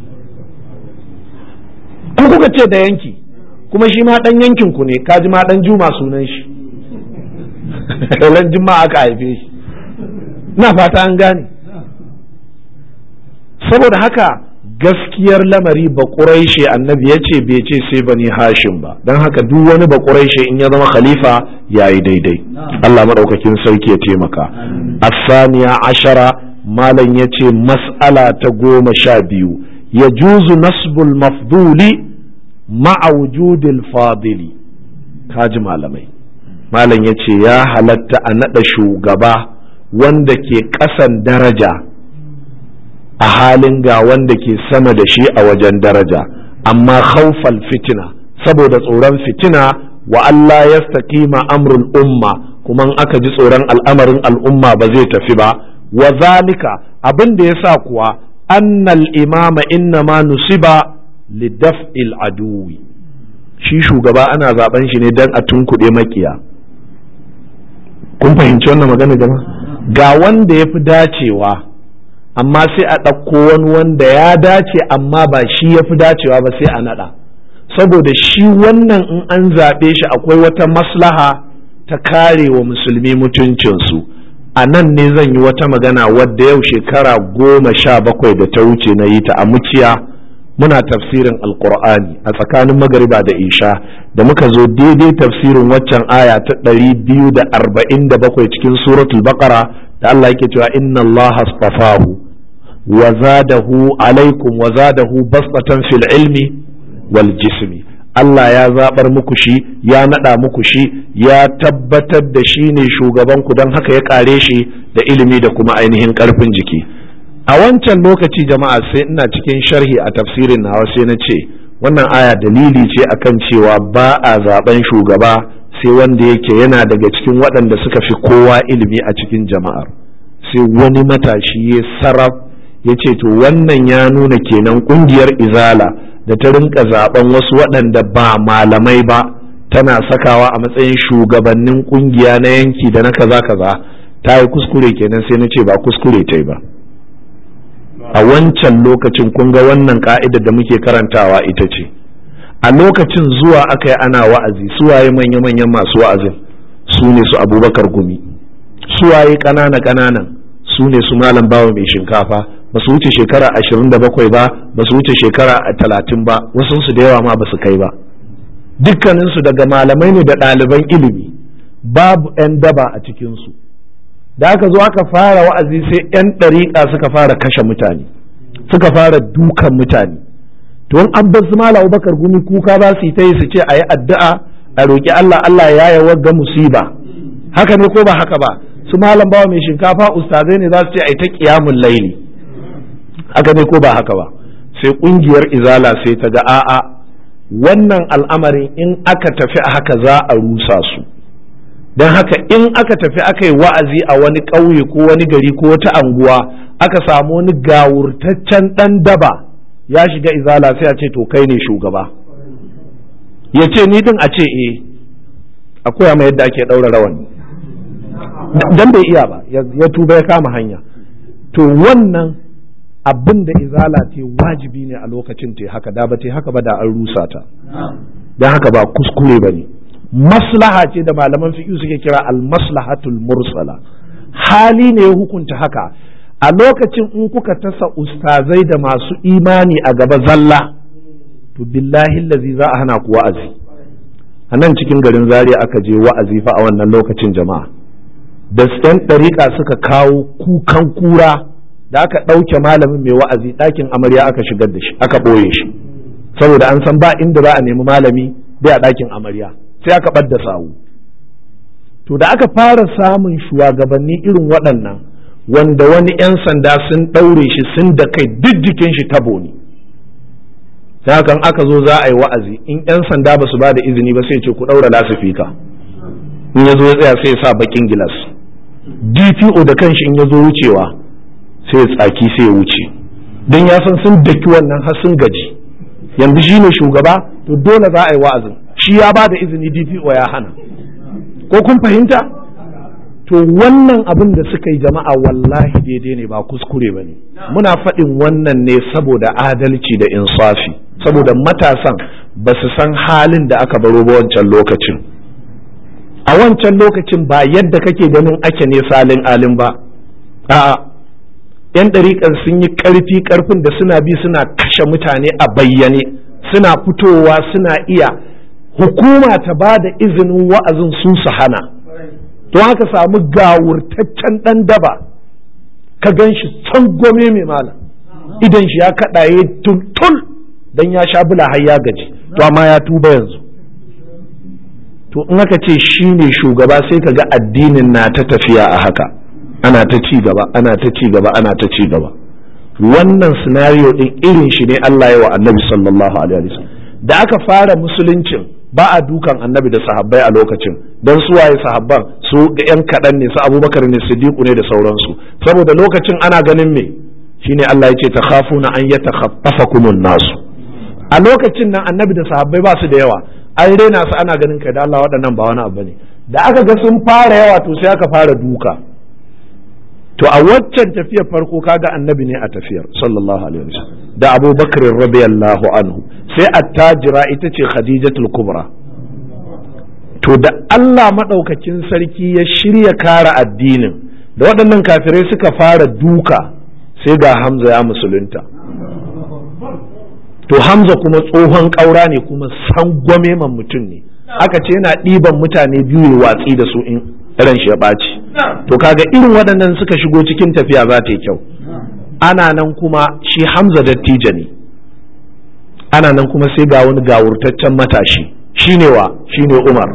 ku kuka ce da yanki kuma shi ma ɗan yankin ku ne kaji ma ɗan Juma sunan shi ran juma'a aka haife shi na fata an gane saboda haka gaskiyar lamari ba ƙuraishe annabi ya ce bai ce sai bani hashim ba don haka duk wani ba ƙuraishe in ya zama khalifa ya yi daidai Allah maɗaukakin sarki ya taimaka asaniya ashara malam ya ce mas'ala ta goma sha biyu ya juzu nasbul mafduli ma'a wujudil fadili kaji malamai malam ya ce ya halatta a naɗa shugaba wanda ke ƙasan daraja a halin ga wanda ke sama da shi a wajen daraja amma khawfal fitina saboda tsoron fitina wa Allah ya staƙima amrul umma kuma in aka ji tsoron al'amarin al'umma ba zai tafi ba wa zalika abin da ya sa kuwa annal imama inna ma nusiba lidaf'il aduwi shi shugaba ana zaben shi ne don a tunkuɗe makiya kun fahimci wannan magana jama'a ga wanda ya fi dacewa amma sai a ɗauko wani wanda ya dace amma ba shi ya fi dacewa ba sai a naɗa saboda shi wannan in an zaɓe shi akwai wata maslaha ta kare wa musulmi mutuncinsu a nan ne zan yi wata magana wadda yau shekara goma sha bakwai da ta wuce na yi ta a muciya muna tafsirin alkur'ani a tsakanin magariba da isha da muka zo daidai tafsirin waccan aya ta ɗari biyu da arba'in da bakwai cikin suratul baqara da Allah yake cewa inna Allah astafahu wa zadahu alaikum wa zadahu basatan fil ilmi wal jismi Allah ya zabar muku shi ya nada muku shi ya tabbatar da shi ne shugaban ku don haka ya kare shi da ilimi da kuma ainihin karfin jiki a wancan lokaci jama'a sai ina cikin sharhi a tafsirin nawa sai na ce wannan aya dalili ce akan cewa ba a zaben shugaba sai wanda yake yana daga cikin waɗanda suka fi kowa ilimi a cikin jama'ar sai wani matashi ya sarraf ya ce to wannan ya nuna kenan ƙungiyar izala da ta rinka zaben wasu waɗanda ba malamai ba tana sakawa a matsayin shugabannin ƙungiya na yanki da na kaza kaza ta yi kuskure kenan sai na ce ba kuskure ta yi ba a wancan lokacin kun ga wannan ka'idar da muke karantawa ita ce a lokacin zuwa aka yi ana wa'azi suwaye manya-manyan masu wa'azin su ne su abubakar gumi suwaye ƙanana ƙananan su ne su malam bawa mai shinkafa ba su wuce shekara ashirin da bakwai ba ba su wuce shekara talatin ba wasunsu da yawa ma ba su kai ba dukkaninsu daga malamai ne da ɗaliban ilimi babu 'yan daba a cikinsu da aka zo aka fara wa'azi sai 'yan ɗariƙa suka fara kashe mutane suka fara dukan mutane to an bar su mala bakar gumi kuka ba su yi ta yi su ce a yi addu'a a roƙi Allah Allah ya yi wagga musiba haka ne ko ba haka ba su malam bawa mai shinkafa ustazai ne za su ce a yi ta ƙiyamun laili haka ne ko ba haka ba sai ƙungiyar izala sai ta ga a'a wannan al'amarin in aka tafi a haka za a rusa su don haka in aka tafi aka yi wa'azi a wani ƙauye ko wani gari ko wata anguwa aka samu wani gawurtaccen ɗan daba ya shiga izala sai a ce to kai ne shugaba ya ce ni din a ce eh a koya mai yadda ake ɗaura rawani dan bai iya ba ya tuba ya kama hanya to wannan abin da izala ce wajibi ne a lokacin te haka da ba te haka ba da an rusa ta don haka ba kuskure ba ne maslaha ce da malaman fiƙi suke kira al-maslahatul mursala hali ne ya hukunta haka a lokacin in kuka tasa ustazai da masu imani a gaba zalla to billahi lazi za a hana ku wa'azi a nan cikin garin zaria aka je wa'azi fa a wannan lokacin jama'a da yan ɗariƙa suka kawo kukan kura da aka ɗauke malamin mai wa'azi ɗakin amarya aka shigar da shi aka ɓoye shi saboda an san ba inda za a nemi malami bai a ɗakin amarya sai aka ɓadda sawu to da aka fara samun shugabanni irin waɗannan wanda wani 'yan sanda sun ɗaure shi sun da kai duk jikin shi tabo ne sai hakan aka zo za a yi wa'azi in 'yan sanda ba su ba da izini ba sai ce ku ɗaura lasifika in ya zo ya tsaya sai ya sa bakin gilas dpo da kanshi in ya zo wucewa sai ya tsaki sai ya wuce don ya san sun daki wannan har sun gaji yanzu shi ne shugaba to dole za a yi wa'azin shi ya ba da izini dpo ya hana ko kun fahimta to wannan abin da suka yi jama'a wallahi daidai ne ba kuskure ba ne muna faɗin wannan ne saboda adalci da insafi saboda matasan ba su san halin da aka baro ba wancan lokacin a wancan lokacin ba yadda kake ganin ake ne salin alin ba a'a yan ɗariƙar sun yi ƙarfi ƙarfin da suna bi suna kashe mutane a bayyane suna fitowa suna iya hukuma ta ba da izinin wa'azin su su hana to haka samu gawurtaccen ɗan daba ka gan shi gome mai malam idan shi ya kaɗaye tultul don ya sha bula har ya gaji to amma ya tuba yanzu to in aka ce shi ne shugaba sai ka ga addinin na ta tafiya a haka ana ta ci gaba ana ta ci gaba ana ta ci gaba wannan scenario din irin shi ne Allah ya wa annabi sallallahu alaihi wasallam da aka fara musuluncin ba a dukan annabi da sahabbai a lokacin don su waye sahabban su ga yan kaɗan ne su abubakar ne siddiqu ne da sauransu saboda lokacin ana ganin me shine Allah ya ce ta khafuna an yatakhaffafakumun nasu a lokacin nan annabi da sahabbai ba su da yawa an rena su ana ganin kai da Allah waɗannan ba wani abu ne da aka ga sun fara yawa to sai aka fara duka to a waccan tafiyar farko kaga annabi ne a tafiyar sallallahu alaihi wasallam da Abu Bakr radiyallahu anhu sai attajira ita ce Khadijatul Kubra to da Allah madaukakin sarki ya shirya kara addinin da waɗannan kafirai suka fara duka sai ga Hamza ya musulunta to Hamza kuma tsohon ƙaura ne kuma sangwame man mutum ne aka ce yana ɗiban mutane biyu watsi da su in ran shi ya ɓaci to kaga irin waɗannan suka shigo cikin tafiya za ta yi kyau ana nan kuma shi hamza dattijo ne ana nan kuma sai ga wani gawurtaccen matashi shine wa shine umar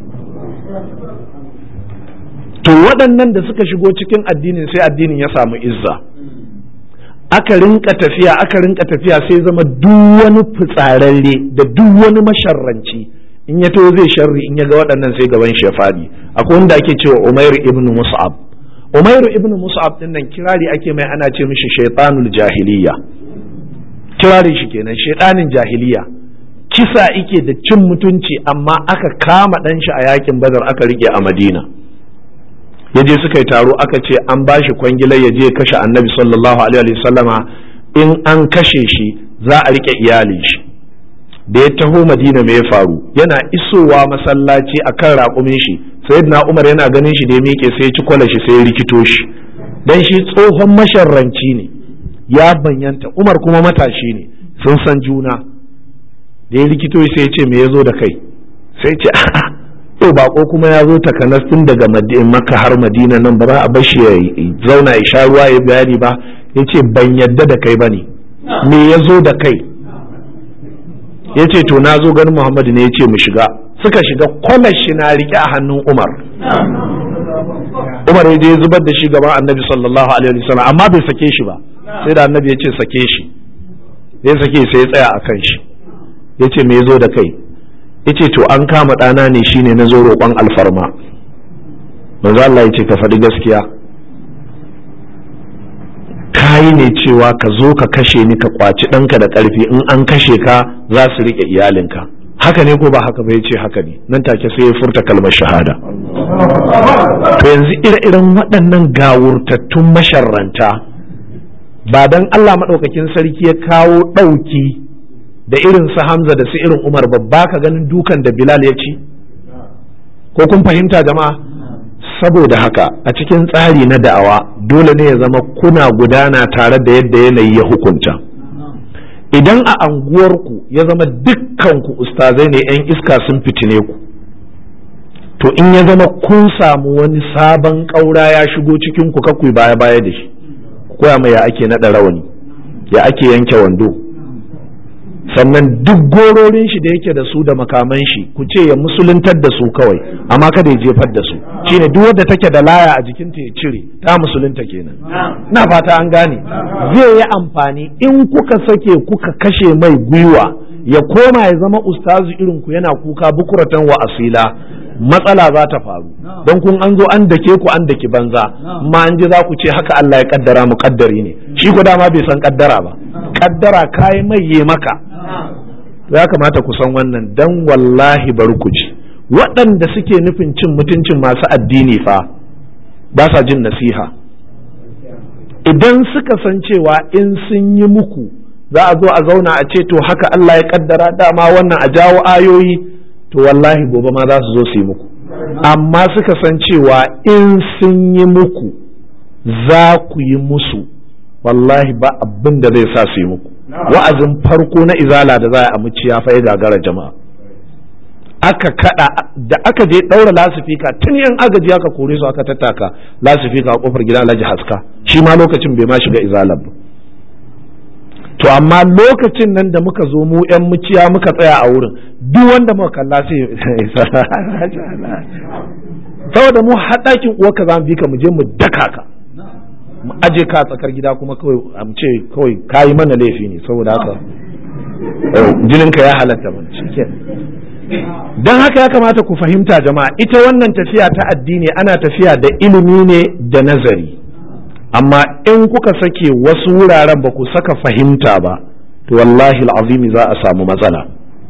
to waɗannan da suka shigo cikin addinin sai addinin ya samu izza aka rinka tafiya aka rinka tafiya sai zama duk wani fitsararre da duk wani masharranci in ya to zai sharri in ya ga waɗannan sai gaban shi ya faɗi akwai wanda ake cewa Umairu ibn Mus'ab Umairu ibn Mus'ab din nan kirari ake mai ana ce mishi shaytanul jahiliya kirari shi kenan shaytanin jahiliya kisa ike da cin mutunci amma aka kama ɗan shi a yakin Badar aka rike a Madina ya je suka yi taro aka ce an ba shi kwangilar ya je kashe annabi sallallahu alaihi wasallama in an kashe shi za a rike iyalin shi da ya taho madina me ya faru yana isowa masallaci a kan raƙumin shi sayyidina umar yana ganin shi da ya miƙe sai ya ci kwala shi sai ya rikito shi dan shi tsohon masharranci ne ya banyanta umar kuma matashi ne sun san juna da ya rikito shi sai ya ce me ya zo da kai sai ce to bako kuma ya zo takanas tun daga makka har madina nan ba za a bar shi ya zauna ya sha ruwa ya bayani ba ya ce ban yadda da kai ba ne me ya zo da kai ya ce to na zo ganin muhammadu ne ya ce mu shiga suka shiga kwalar shi na rike a hannun umar umar ya je zubar da shi gaban annabi sallallahu alaihi wasallam amma bai sake shi ba sai da annabi ya ce sake shi ya sake sai ya tsaya a kan shi ya ce me zo da kai ya ce to an kama ɗana ne shine na zo roƙon alfarma manzo Allah ya ce ka faɗi gaskiya kayi ne cewa ka zo ka kashe ni ka kwaci ɗanka da ƙarfi in an kashe ka za su riƙe iyalinka haka ne ko ba haka ba ya ce haka ne nan take sai ya furta kalmar shahada to yanzu ire-iren waɗannan gawurtattun masharranta ba dan Allah maɗaukakin sarki ya kawo ɗauki da irin su Hamza da su irin Umar babba ka ganin dukan da Bilal ya ci ko kun fahimta jama'a saboda haka a cikin tsari na da'awa dole ne ya zama kuna gudana tare da yadda yanayi ya hukunta idan a anguwarku ya zama dukkanku ustazai ne 'yan iska sun fitine ku to in ya zama kun samu wani sabon ƙaura ya shigo cikin ku kakwai baya-baya da shi koya mai ya ake naɗa rawani ya ake yanke wando sannan duk gororin shi da yake da su da makaman shi ku ce ya musuluntar da su kawai amma kada ya jefar da su shine duk wadda take da laya a jikinta ya cire ta musulunta kenan na fata an gane zai yi amfani in kuka sake kuka kashe mai gwiwa ya koma ya zama ustazu irin ku yana kuka bukuratan wa asila matsala za ta faru don kun an zo an dake ku an daki banza ma an ji za ku ce haka Allah ya kaddara mu kaddari ne shi ko dama bai san kaddara ba kaddara kai mai ye maka to ya kamata ku san wannan dan wallahi bari ku ji waɗanda suke nufin cin mutuncin masu addini fa ba sa jin nasiha idan suka san cewa in sun yi muku za a zo a zauna a ce to haka Allah ya kaddara dama wannan a jawo ayoyi to wallahi gobe ma za su zo su yi muku amma suka san cewa in sun yi muku za ku yi musu wallahi ba abin da zai sa su yi muku wa'azin farko na izala da za a amuci ya ya gagara jama'a aka kada da aka je daura lasifika tun yan agaji aka kore su aka tattaka lasifika a kofar gidan Alhaji Haska shi ma lokacin bai ma shiga izalar ba to amma lokacin nan da muka zo mu yan muciya muka tsaya a wurin duk wanda muka kalla sai saboda mu haɗakin uwarka za mu bi ka mu je mu daka ka mu aje ka tsakar gida kuma kawai a ce kawai kayi mana laifi ne saboda haka jininka ya halatta mana don haka ya kamata ku fahimta jama'a ita wannan tafiya ta addini ana tafiya da ilimi ne da nazari amma in kuka sake wasu wuraren ba ku saka fahimta ba to wallahi azimi za a samu matsala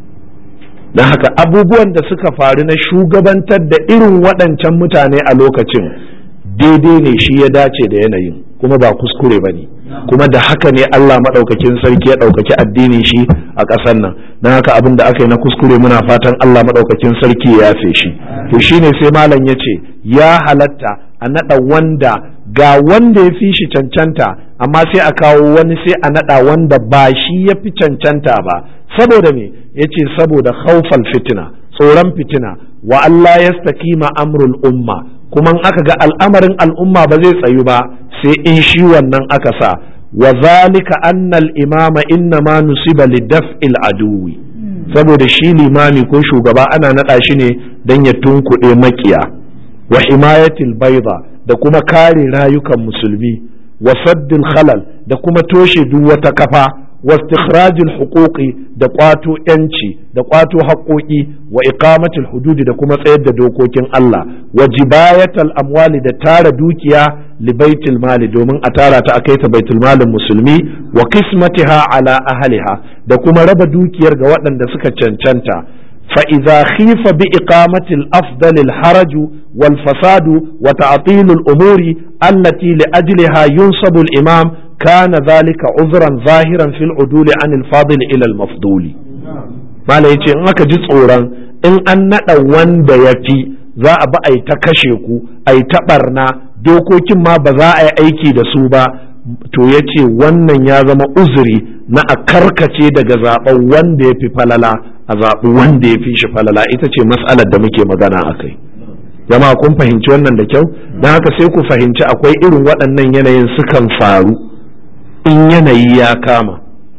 don haka abubuwan da suka faru na shugabantar da irin waɗancan mutane a lokacin daidai ne shi ya dace da yanayin kuma ba kuskure ba ne kuma da haka ne Allah maɗaukakin sarki ya ɗaukaki addinin shi a ƙasar nan don haka abin da aka yi na kuskure muna fatan Allah maɗaukakin sarki ya yafe shi to shine sai malam ya ce ya halatta a naɗa wanda ga wanda ya fi shi cancanta amma sai a kawo wani sai a naɗa wanda ba shi ya fi cancanta ba saboda me ya ce saboda haufal fitina tsoron fitina wa Allah ya stakima amrul umma kuma in aka ga al'amarin al'umma ba zai tsayu ba sai in shi wannan aka sa wa zalika annal imama inna ma nusiba lidaf'il aduwi saboda shi limami ko shugaba ana naɗa shi ne don ya tunkuɗe makiya wa himayatil baiza da kuma kare rayukan musulmi wa saddil khalal da kuma toshe duk wata kafa wa istikhrajil huquqi da kwato yanci da kwato haƙoƙi wa iqamatil hududi da kuma tsayar da dokokin Allah wa jibayatal amwali da tara dukiya li baitul mali domin a tara ta akai ta baitul malin musulmi wa qismatiha ala ahliha da kuma raba dukiyar ga waɗanda suka cancanta فإذا خيف بإقامة الأفضل الحرج والفساد وتعطيل الأمور التي لأجلها ينصب الإمام كان ذلك عذرا ظاهرا في العدول عن الفاضل إلى المفضول ما لا يتي إنك جزء إن أن وند يفي za a ba a yi ta kashe ku a yi ta barna dokokin ma ba za a yi aiki da su ba to ya ce wannan ya zama uzuri na a karkace daga zaɓen wanda ya fi falala a zaɓi wanda ya fi shi falala ita ce mas'alar da muke magana a kai jama'a kun fahimci wannan da kyau don haka sai ku fahimci akwai irin waɗannan yanayin sukan faru in yanayi ya kama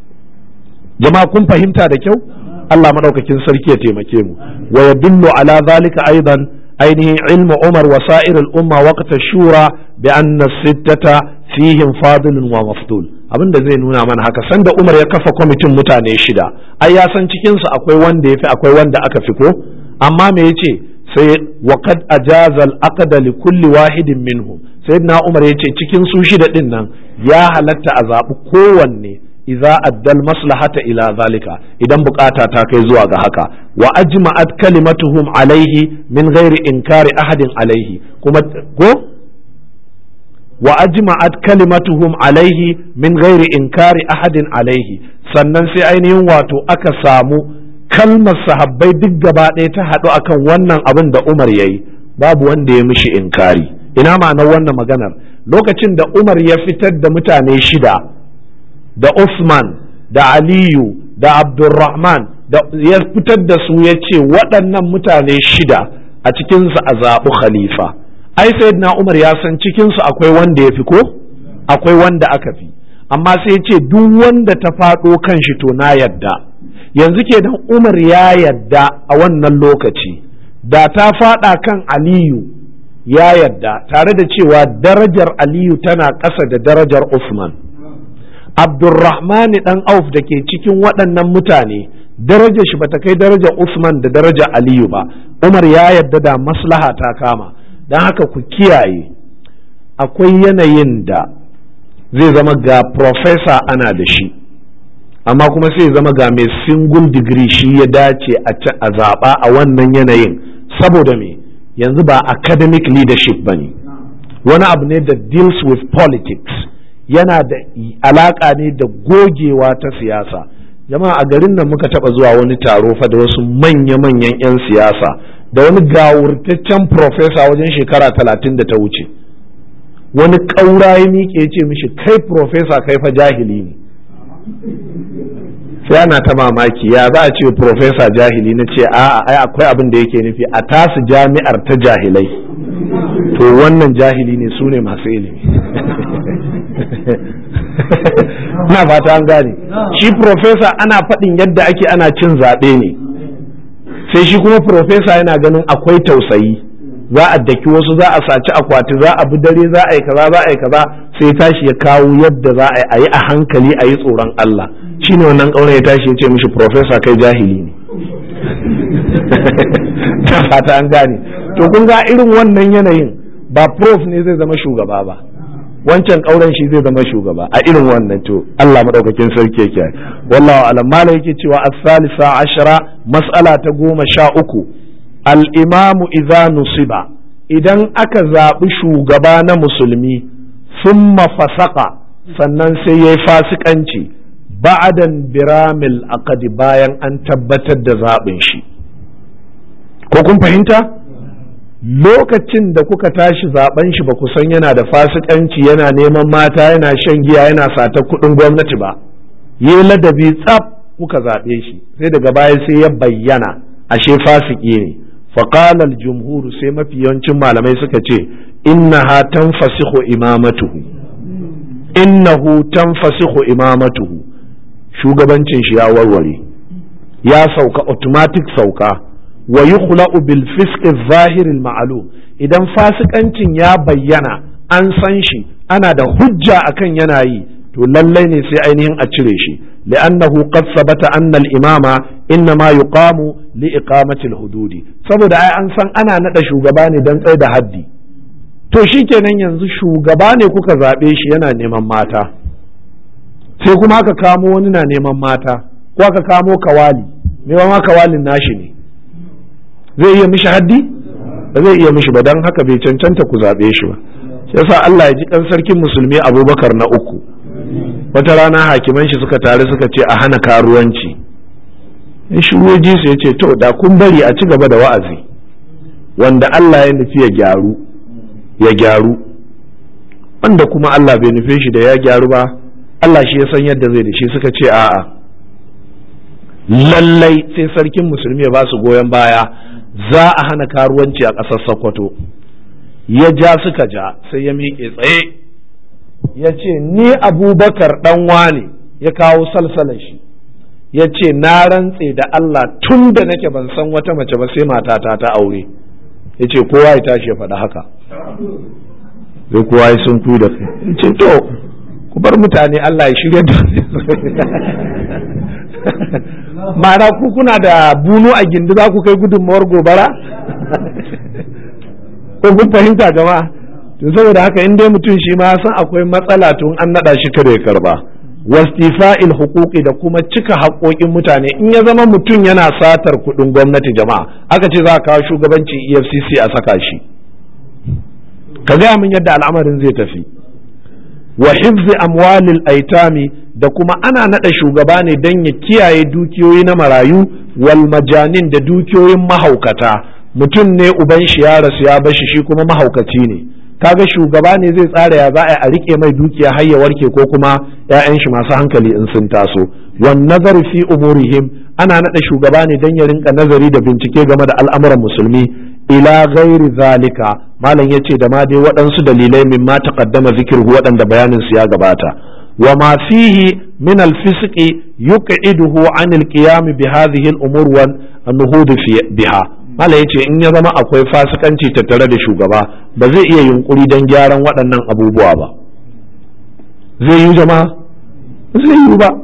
jama'a kun fahimta da kyau Allah maɗaukakin sarki ya taimake mu wa yadullu ala zalika aidan ainihin ilmu umar wa sa'ir al'umma waqta shura bi anna sittata fihim fadilun wa mafdul abin da zai nuna mana haka sanda umar ya kafa kwamitin mutane shida ai ya san cikinsu akwai wanda ya fi akwai wanda aka fi ko amma me yace sai waqad ajaza al li kulli wahidin minhum sayyidina umar yace cikin su shida din nan ya halatta a zaɓi kowanne idza addal maslahata ila zalika idan bukata ta kai zuwa ga haka wa ajma'at kalimatuhum alaihi min ghairi inkari ahadin alaihi kuma ko wa ajma'at kalimatuhum alaihi min ghairi inkari ahadin alaihi sannan sai ainihin wato aka samu kalmar sahabbai duk gaba ɗaya ta haɗu akan wannan abin da Umar yayi babu wanda ya mishi inkari ina ma'anar wannan maganar lokacin da Umar ya fitar da mutane shida da Usman da Aliyu da Abdulrahman da ya fitar da su ya ce waɗannan mutane shida a cikinsu a zaɓi khalifa ai sayyidina Umar ya san cikinsu akwai wanda ya fi ko akwai wanda aka fi amma sai ya ce duk wanda ta faɗo kan shi to na yadda yanzu kenan Umar ya yadda a wannan lokaci da ta faɗa kan Aliyu ya yadda tare da cewa darajar Aliyu tana ƙasa da darajar Usman Abdurrahmani ɗan Auf da ke cikin waɗannan mutane darajar shi bata kai darajar Usman da darajar Aliyu ba Umar ya yadda da maslaha ta kama don haka ku kiyaye akwai yanayin da zai zama ga profesa ana da shi amma kuma sai zama ga mai single degree shi ya dace a zaɓa a wannan yanayin saboda me yanzu ba academic leadership ba ne wani abu ne da deals with politics yana da alaƙa ne da gogewa ta siyasa jama'a a garin nan muka taɓa zuwa wani taro fa da wasu manya-manyan 'yan siyasa da wani gawurtaccen profesa wajen shekara talatin da ta wuce wani ƙaura ya miƙe ya ce mishi kai profesa kai fa jahili ne sai ana ta mamaki ya za a ce profesa jahili na ce a'a ai akwai abin da yake nufi a tasu jami'ar ta jahilai to wannan jahili ne su ne masu ilimi na fata an gane shi profesa ana faɗin yadda ake ana cin zaɓe ne sai shi kuma profesa yana ganin akwai tausayi za a daki wasu za a saci akwati za a bi dare za a yi kaza za a yi kaza sai tashi ya kawo yadda za a yi a hankali a yi tsoron Allah shine wannan ƙaunar ya tashi ya ce mishi profesa kai jahili ne ta fata an gane to kun ga irin wannan yanayin ba prof ne zai zama shugaba ba wancan ƙauren shi zai zama shugaba a irin wannan to Allah madaukakin sarki yake wallahu alam mala yake cewa as-salisa ashara mas'ala ta goma sha uku al-imamu idza nusiba idan aka zaɓi shugaba na musulmi summa fasaka sannan sai yayi fasikanci ba'adan biramil aqdi bayan an tabbatar da zaɓin shi ko kun fahimta lokacin da kuka tashi zaben shi ba ku san yana da fasikanci yana neman mata yana shan giya yana sata kuɗin gwamnati ba yi ladabi tsaf kuka zaɓe shi sai daga baya sai ya bayyana ashe fasiki ne faƙalar jumhuru sai mafi yawancin malamai suka ce innaha tanfasihu imamatuhu innahu tanfasihu imamatuhu shugabancin shi ya warware ya sauka automatic sauka wa yukhla'u bil fisqi zahir al ma'lum idan fasikancin ya bayyana an san shi ana da hujja akan yana yi to lallai ne sai ainihin a cire shi li'annahu qad sabata anna al imama innama yuqamu li iqamati al hududi saboda ai an san ana nada shugaba ne dan tsaye da haddi to shikenan yanzu shugaba ne kuka zabe shi yana neman mata sai kuma aka kamo wani na neman mata ko aka kamo kawali me ma kawalin nashi ne zai iya mishi haddi ba zai iya mishi ba don haka bai cancanta ku zaɓe shi ba shi yasa Allah ya ji kan sarkin musulmi abubakar na uku wata rana hakiman shi suka tare suka ce a hana karuwanci in shigoji su ya ce to da kun bari a ci gaba da wa'azi wanda Allah ya nufi ya gyaru ya gyaru wanda kuma Allah bai nufe shi da ya gyaru ba Allah shi ya san yadda zai da shi suka ce a'a lallai sai sarkin musulmi ya ba su goyon baya za a hana karuwanci a ƙasar Sokoto ya ja suka ja sai ya miƙe tsaye ya ce ni abubakar ɗan wane ya kawo salsalar shi ya ce na rantse da Allah tun da nake ban san wata mace ba sai matata ta aure ya ce kowa ya tashi ya faɗa haka sai kowa ya sun da ya ce to ku bar mutane Allah ya shirya da ma'ana ku kuna da bunu a gindi za ku kai gudunmawar gobara ko kun fahimta jama'a to saboda haka in dai mutum shi ma san akwai matsala tun an naɗa shi kada ya karba wastifa'il huquqi da kuma cika haƙoƙin mutane in ya zama mutum yana satar kuɗin gwamnati jama'a aka ce za a kawo shugabancin EFCC a saka shi ka gaya min yadda al'amarin zai tafi wa hifzi amwalil aitami da kuma ana nada shugaba ne don ya kiyaye dukiyoyi na marayu wal majanin da dukiyoyin mahaukata mutum ne uban shi ya rasu ya bashi shi kuma mahaukaci ne kaga shugaba ne zai tsara ya za a rike mai dukiya har ya warke ko kuma ƴaƴan shi masu hankali in sun taso wan nazar fi umurihim ana nada shugaba ne don ya rinka nazari da bincike game da al'amuran musulmi ila ghairi zalika malam yace da ma dai waɗansu dalilai min ma taqaddama zikirhu waɗanda bayanin su ya gabata wa ma fihi min al-fisqi yuq'iduhu an al-qiyam bi hadhihi al-umur wa an-nuhud biha malam yace in ya zama akwai fasikanci tattare da shugaba ba zai iya yunkuri don gyaran waɗannan abubuwa ba zai yi jama'a zai yi ba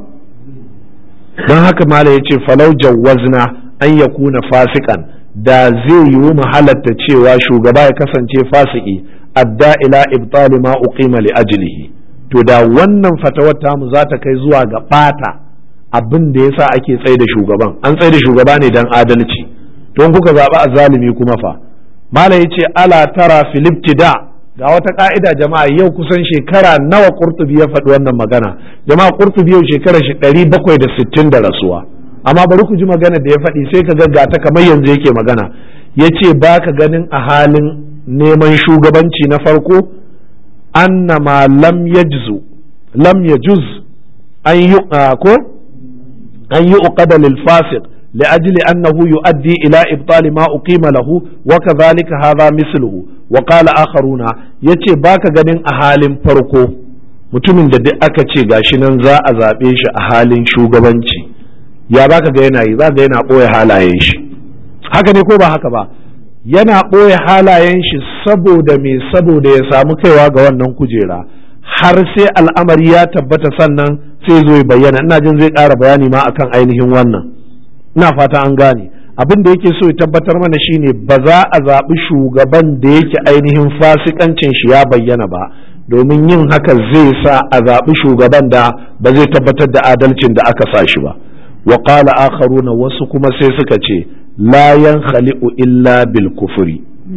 don haka malam yace falau jawwazna an yakuna fasikan da zai yiwu mu halatta cewa shugaba ya kasance fasiki adda ila ibtali ma uqima li ajlihi to da wannan fatawar tamu za ta kai zuwa ga bata abin da yasa ake tsaye da shugaban an tsaye da shugaba ne dan adalci don kuka zaɓi azzalumi kuma fa mala yace ala tara fil ibtida ga wata ka'ida jama'a yau kusan shekara nawa qurtubi ya faɗi wannan magana jama'a qurtubi yau shekara shi 760 da rasuwa amma bari ku ji magana da ya faɗi sai ka gaggata kamar yanzu yake magana ya ce ba ka ganin a halin neman shugabanci na farko annama lam yajzu lam yajuz an yi ko an yi uqada lil fasiq لأجل أنه يؤدي إلى إبطال ما أقيم له وكذلك هذا مثله وقال آخرون يتي باك غنين أهالين فرقو mutumin da duk aka ce gashi nan za a zaɓe shi a halin shugabanci ya baka ga yana yi za ga yana ɓoye halayen shi haka ne ko ba haka ba yana ɓoye halayen shi saboda me saboda ya samu kaiwa ga wannan kujera har sai al'amari ya tabbata sannan sai zo ya bayyana ina jin zai ƙara bayani ma akan ainihin wannan ina fata an gane abin da yake so ya tabbatar mana shine ba za a zaɓi shugaban da yake ainihin fasikancin shi ya bayyana ba domin yin haka zai sa a zaɓi shugaban da ba zai tabbatar da adalcin da aka sa shi ba wa qala akharuna wasu kuma sai suka ce la yankhali'u illa bil kufri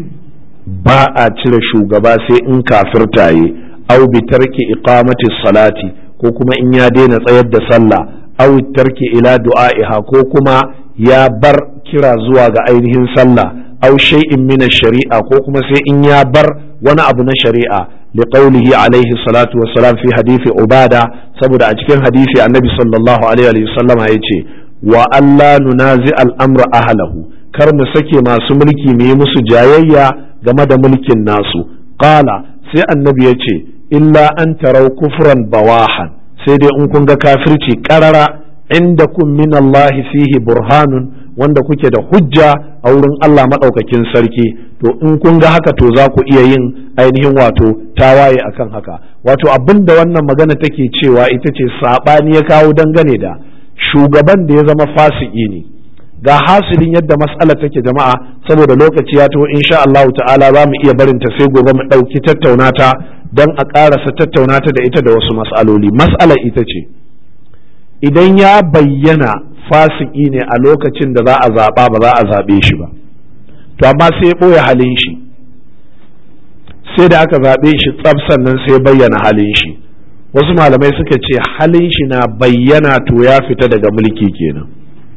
ba a cire shugaba sai in kafirta yi aw bi tarki iqamati salati ko kuma in ya daina tsayar da sallah aw tarki ila du'a'iha ko kuma ya bar kira zuwa ga ainihin sallah aw shay'in min shari'a ko kuma sai in ya bar wani abu na shari'a liqaulihi alaihi salatu wassalam fi hadisi ubada saboda a cikin hadisi annabi sallallahu alaihi wa sallama yace wa alla nunazi al-amra ahlahu kar mu sake masu mulki mu yi musu jayayya game da mulkin nasu qala sai annabi yace illa an tarau kufran bawahan sai dai in kun ga kafirci karara inda kun min Allah fihi burhanun wanda kuke da hujja a wurin Allah maɗaukakin sarki to in kun ga haka to za ku iya yin ainihin wato tawaye akan haka wato abin da wannan magana take cewa ita ce saɓani ya kawo dangane da shugaban da ya zama fasiki ne ga hasilin yadda mas'ala take jama'a saboda lokaci ya taho insha Allah ta'ala za mu iya barinta sai gobe mu ɗauki tattaunata don a ƙarasa tattaunata da ita da wasu mas'aloli mas'alar ita ce idan ya bayyana fasiki ne a lokacin da za a zaɓa ba za a zaɓe shi ba to amma sai ya ɓoye halin shi sai da aka zaɓe shi tsab sannan sai bayyana halin shi wasu malamai suka ce halin shi na bayyana to ya fita daga mulki kenan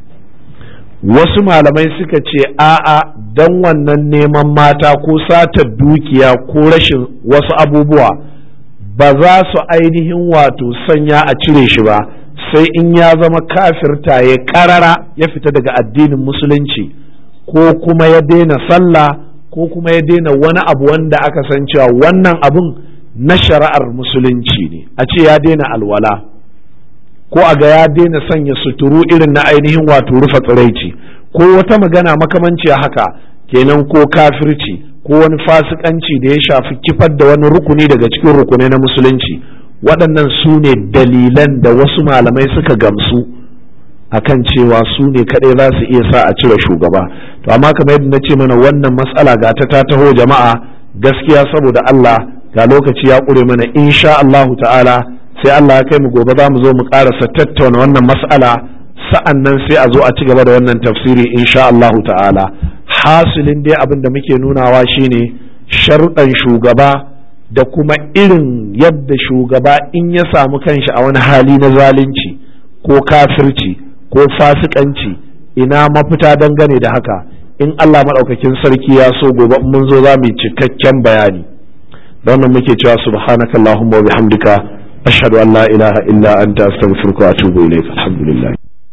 wasu malamai suka ce a'a don wannan neman mata ko satar dukiya ko rashin wasu abubuwa ba za su ainihin wato sanya a cire shi ba sai in ya zama kafirta ya karara ya fita daga addinin musulunci ko kuma ya daina sallah ko kuma ya daina wani abu wanda aka san cewa wannan abun na shari'ar musulunci ne a ce ya daina alwala ko a ga ya daina sanya suturu irin na ainihin wato rufe tsiraici ko wata magana makamanciya haka kenan ko kafirci ko wani fasikanci da ya shafi kifar da wani rukuni daga cikin rukunai na musulunci waɗannan su ne dalilan da wasu malamai suka gamsu akan cewa su ne kaɗai za su iya sa a cire shugaba to amma kamar yadda na ce mana wannan matsala ga ta ta taho jama'a gaskiya saboda Allah ga lokaci ya ƙure mana insha Allahu ta'ala sai Allah ya kai mu gobe za mu zo mu ƙarasa tattauna wannan matsala sa'an nan sai a zo a ci gaba da wannan tafsiri insha Allahu ta'ala hasilin dai abin da muke nunawa shine sharuɗan shugaba da kuma irin yadda shugaba in ya samu kanshi a wani hali na zalunci ko kafirci ko fasikanci ina mafita dangane da haka in Allah maɗaukakin sarki ya so gobe mun zo za mu yi cikakken bayani da wannan muke cewa subhanakallahumma wa bihamdika ashhadu an la ilaha illa anta astaghfiruka wa atubu ilayk alhamdulillah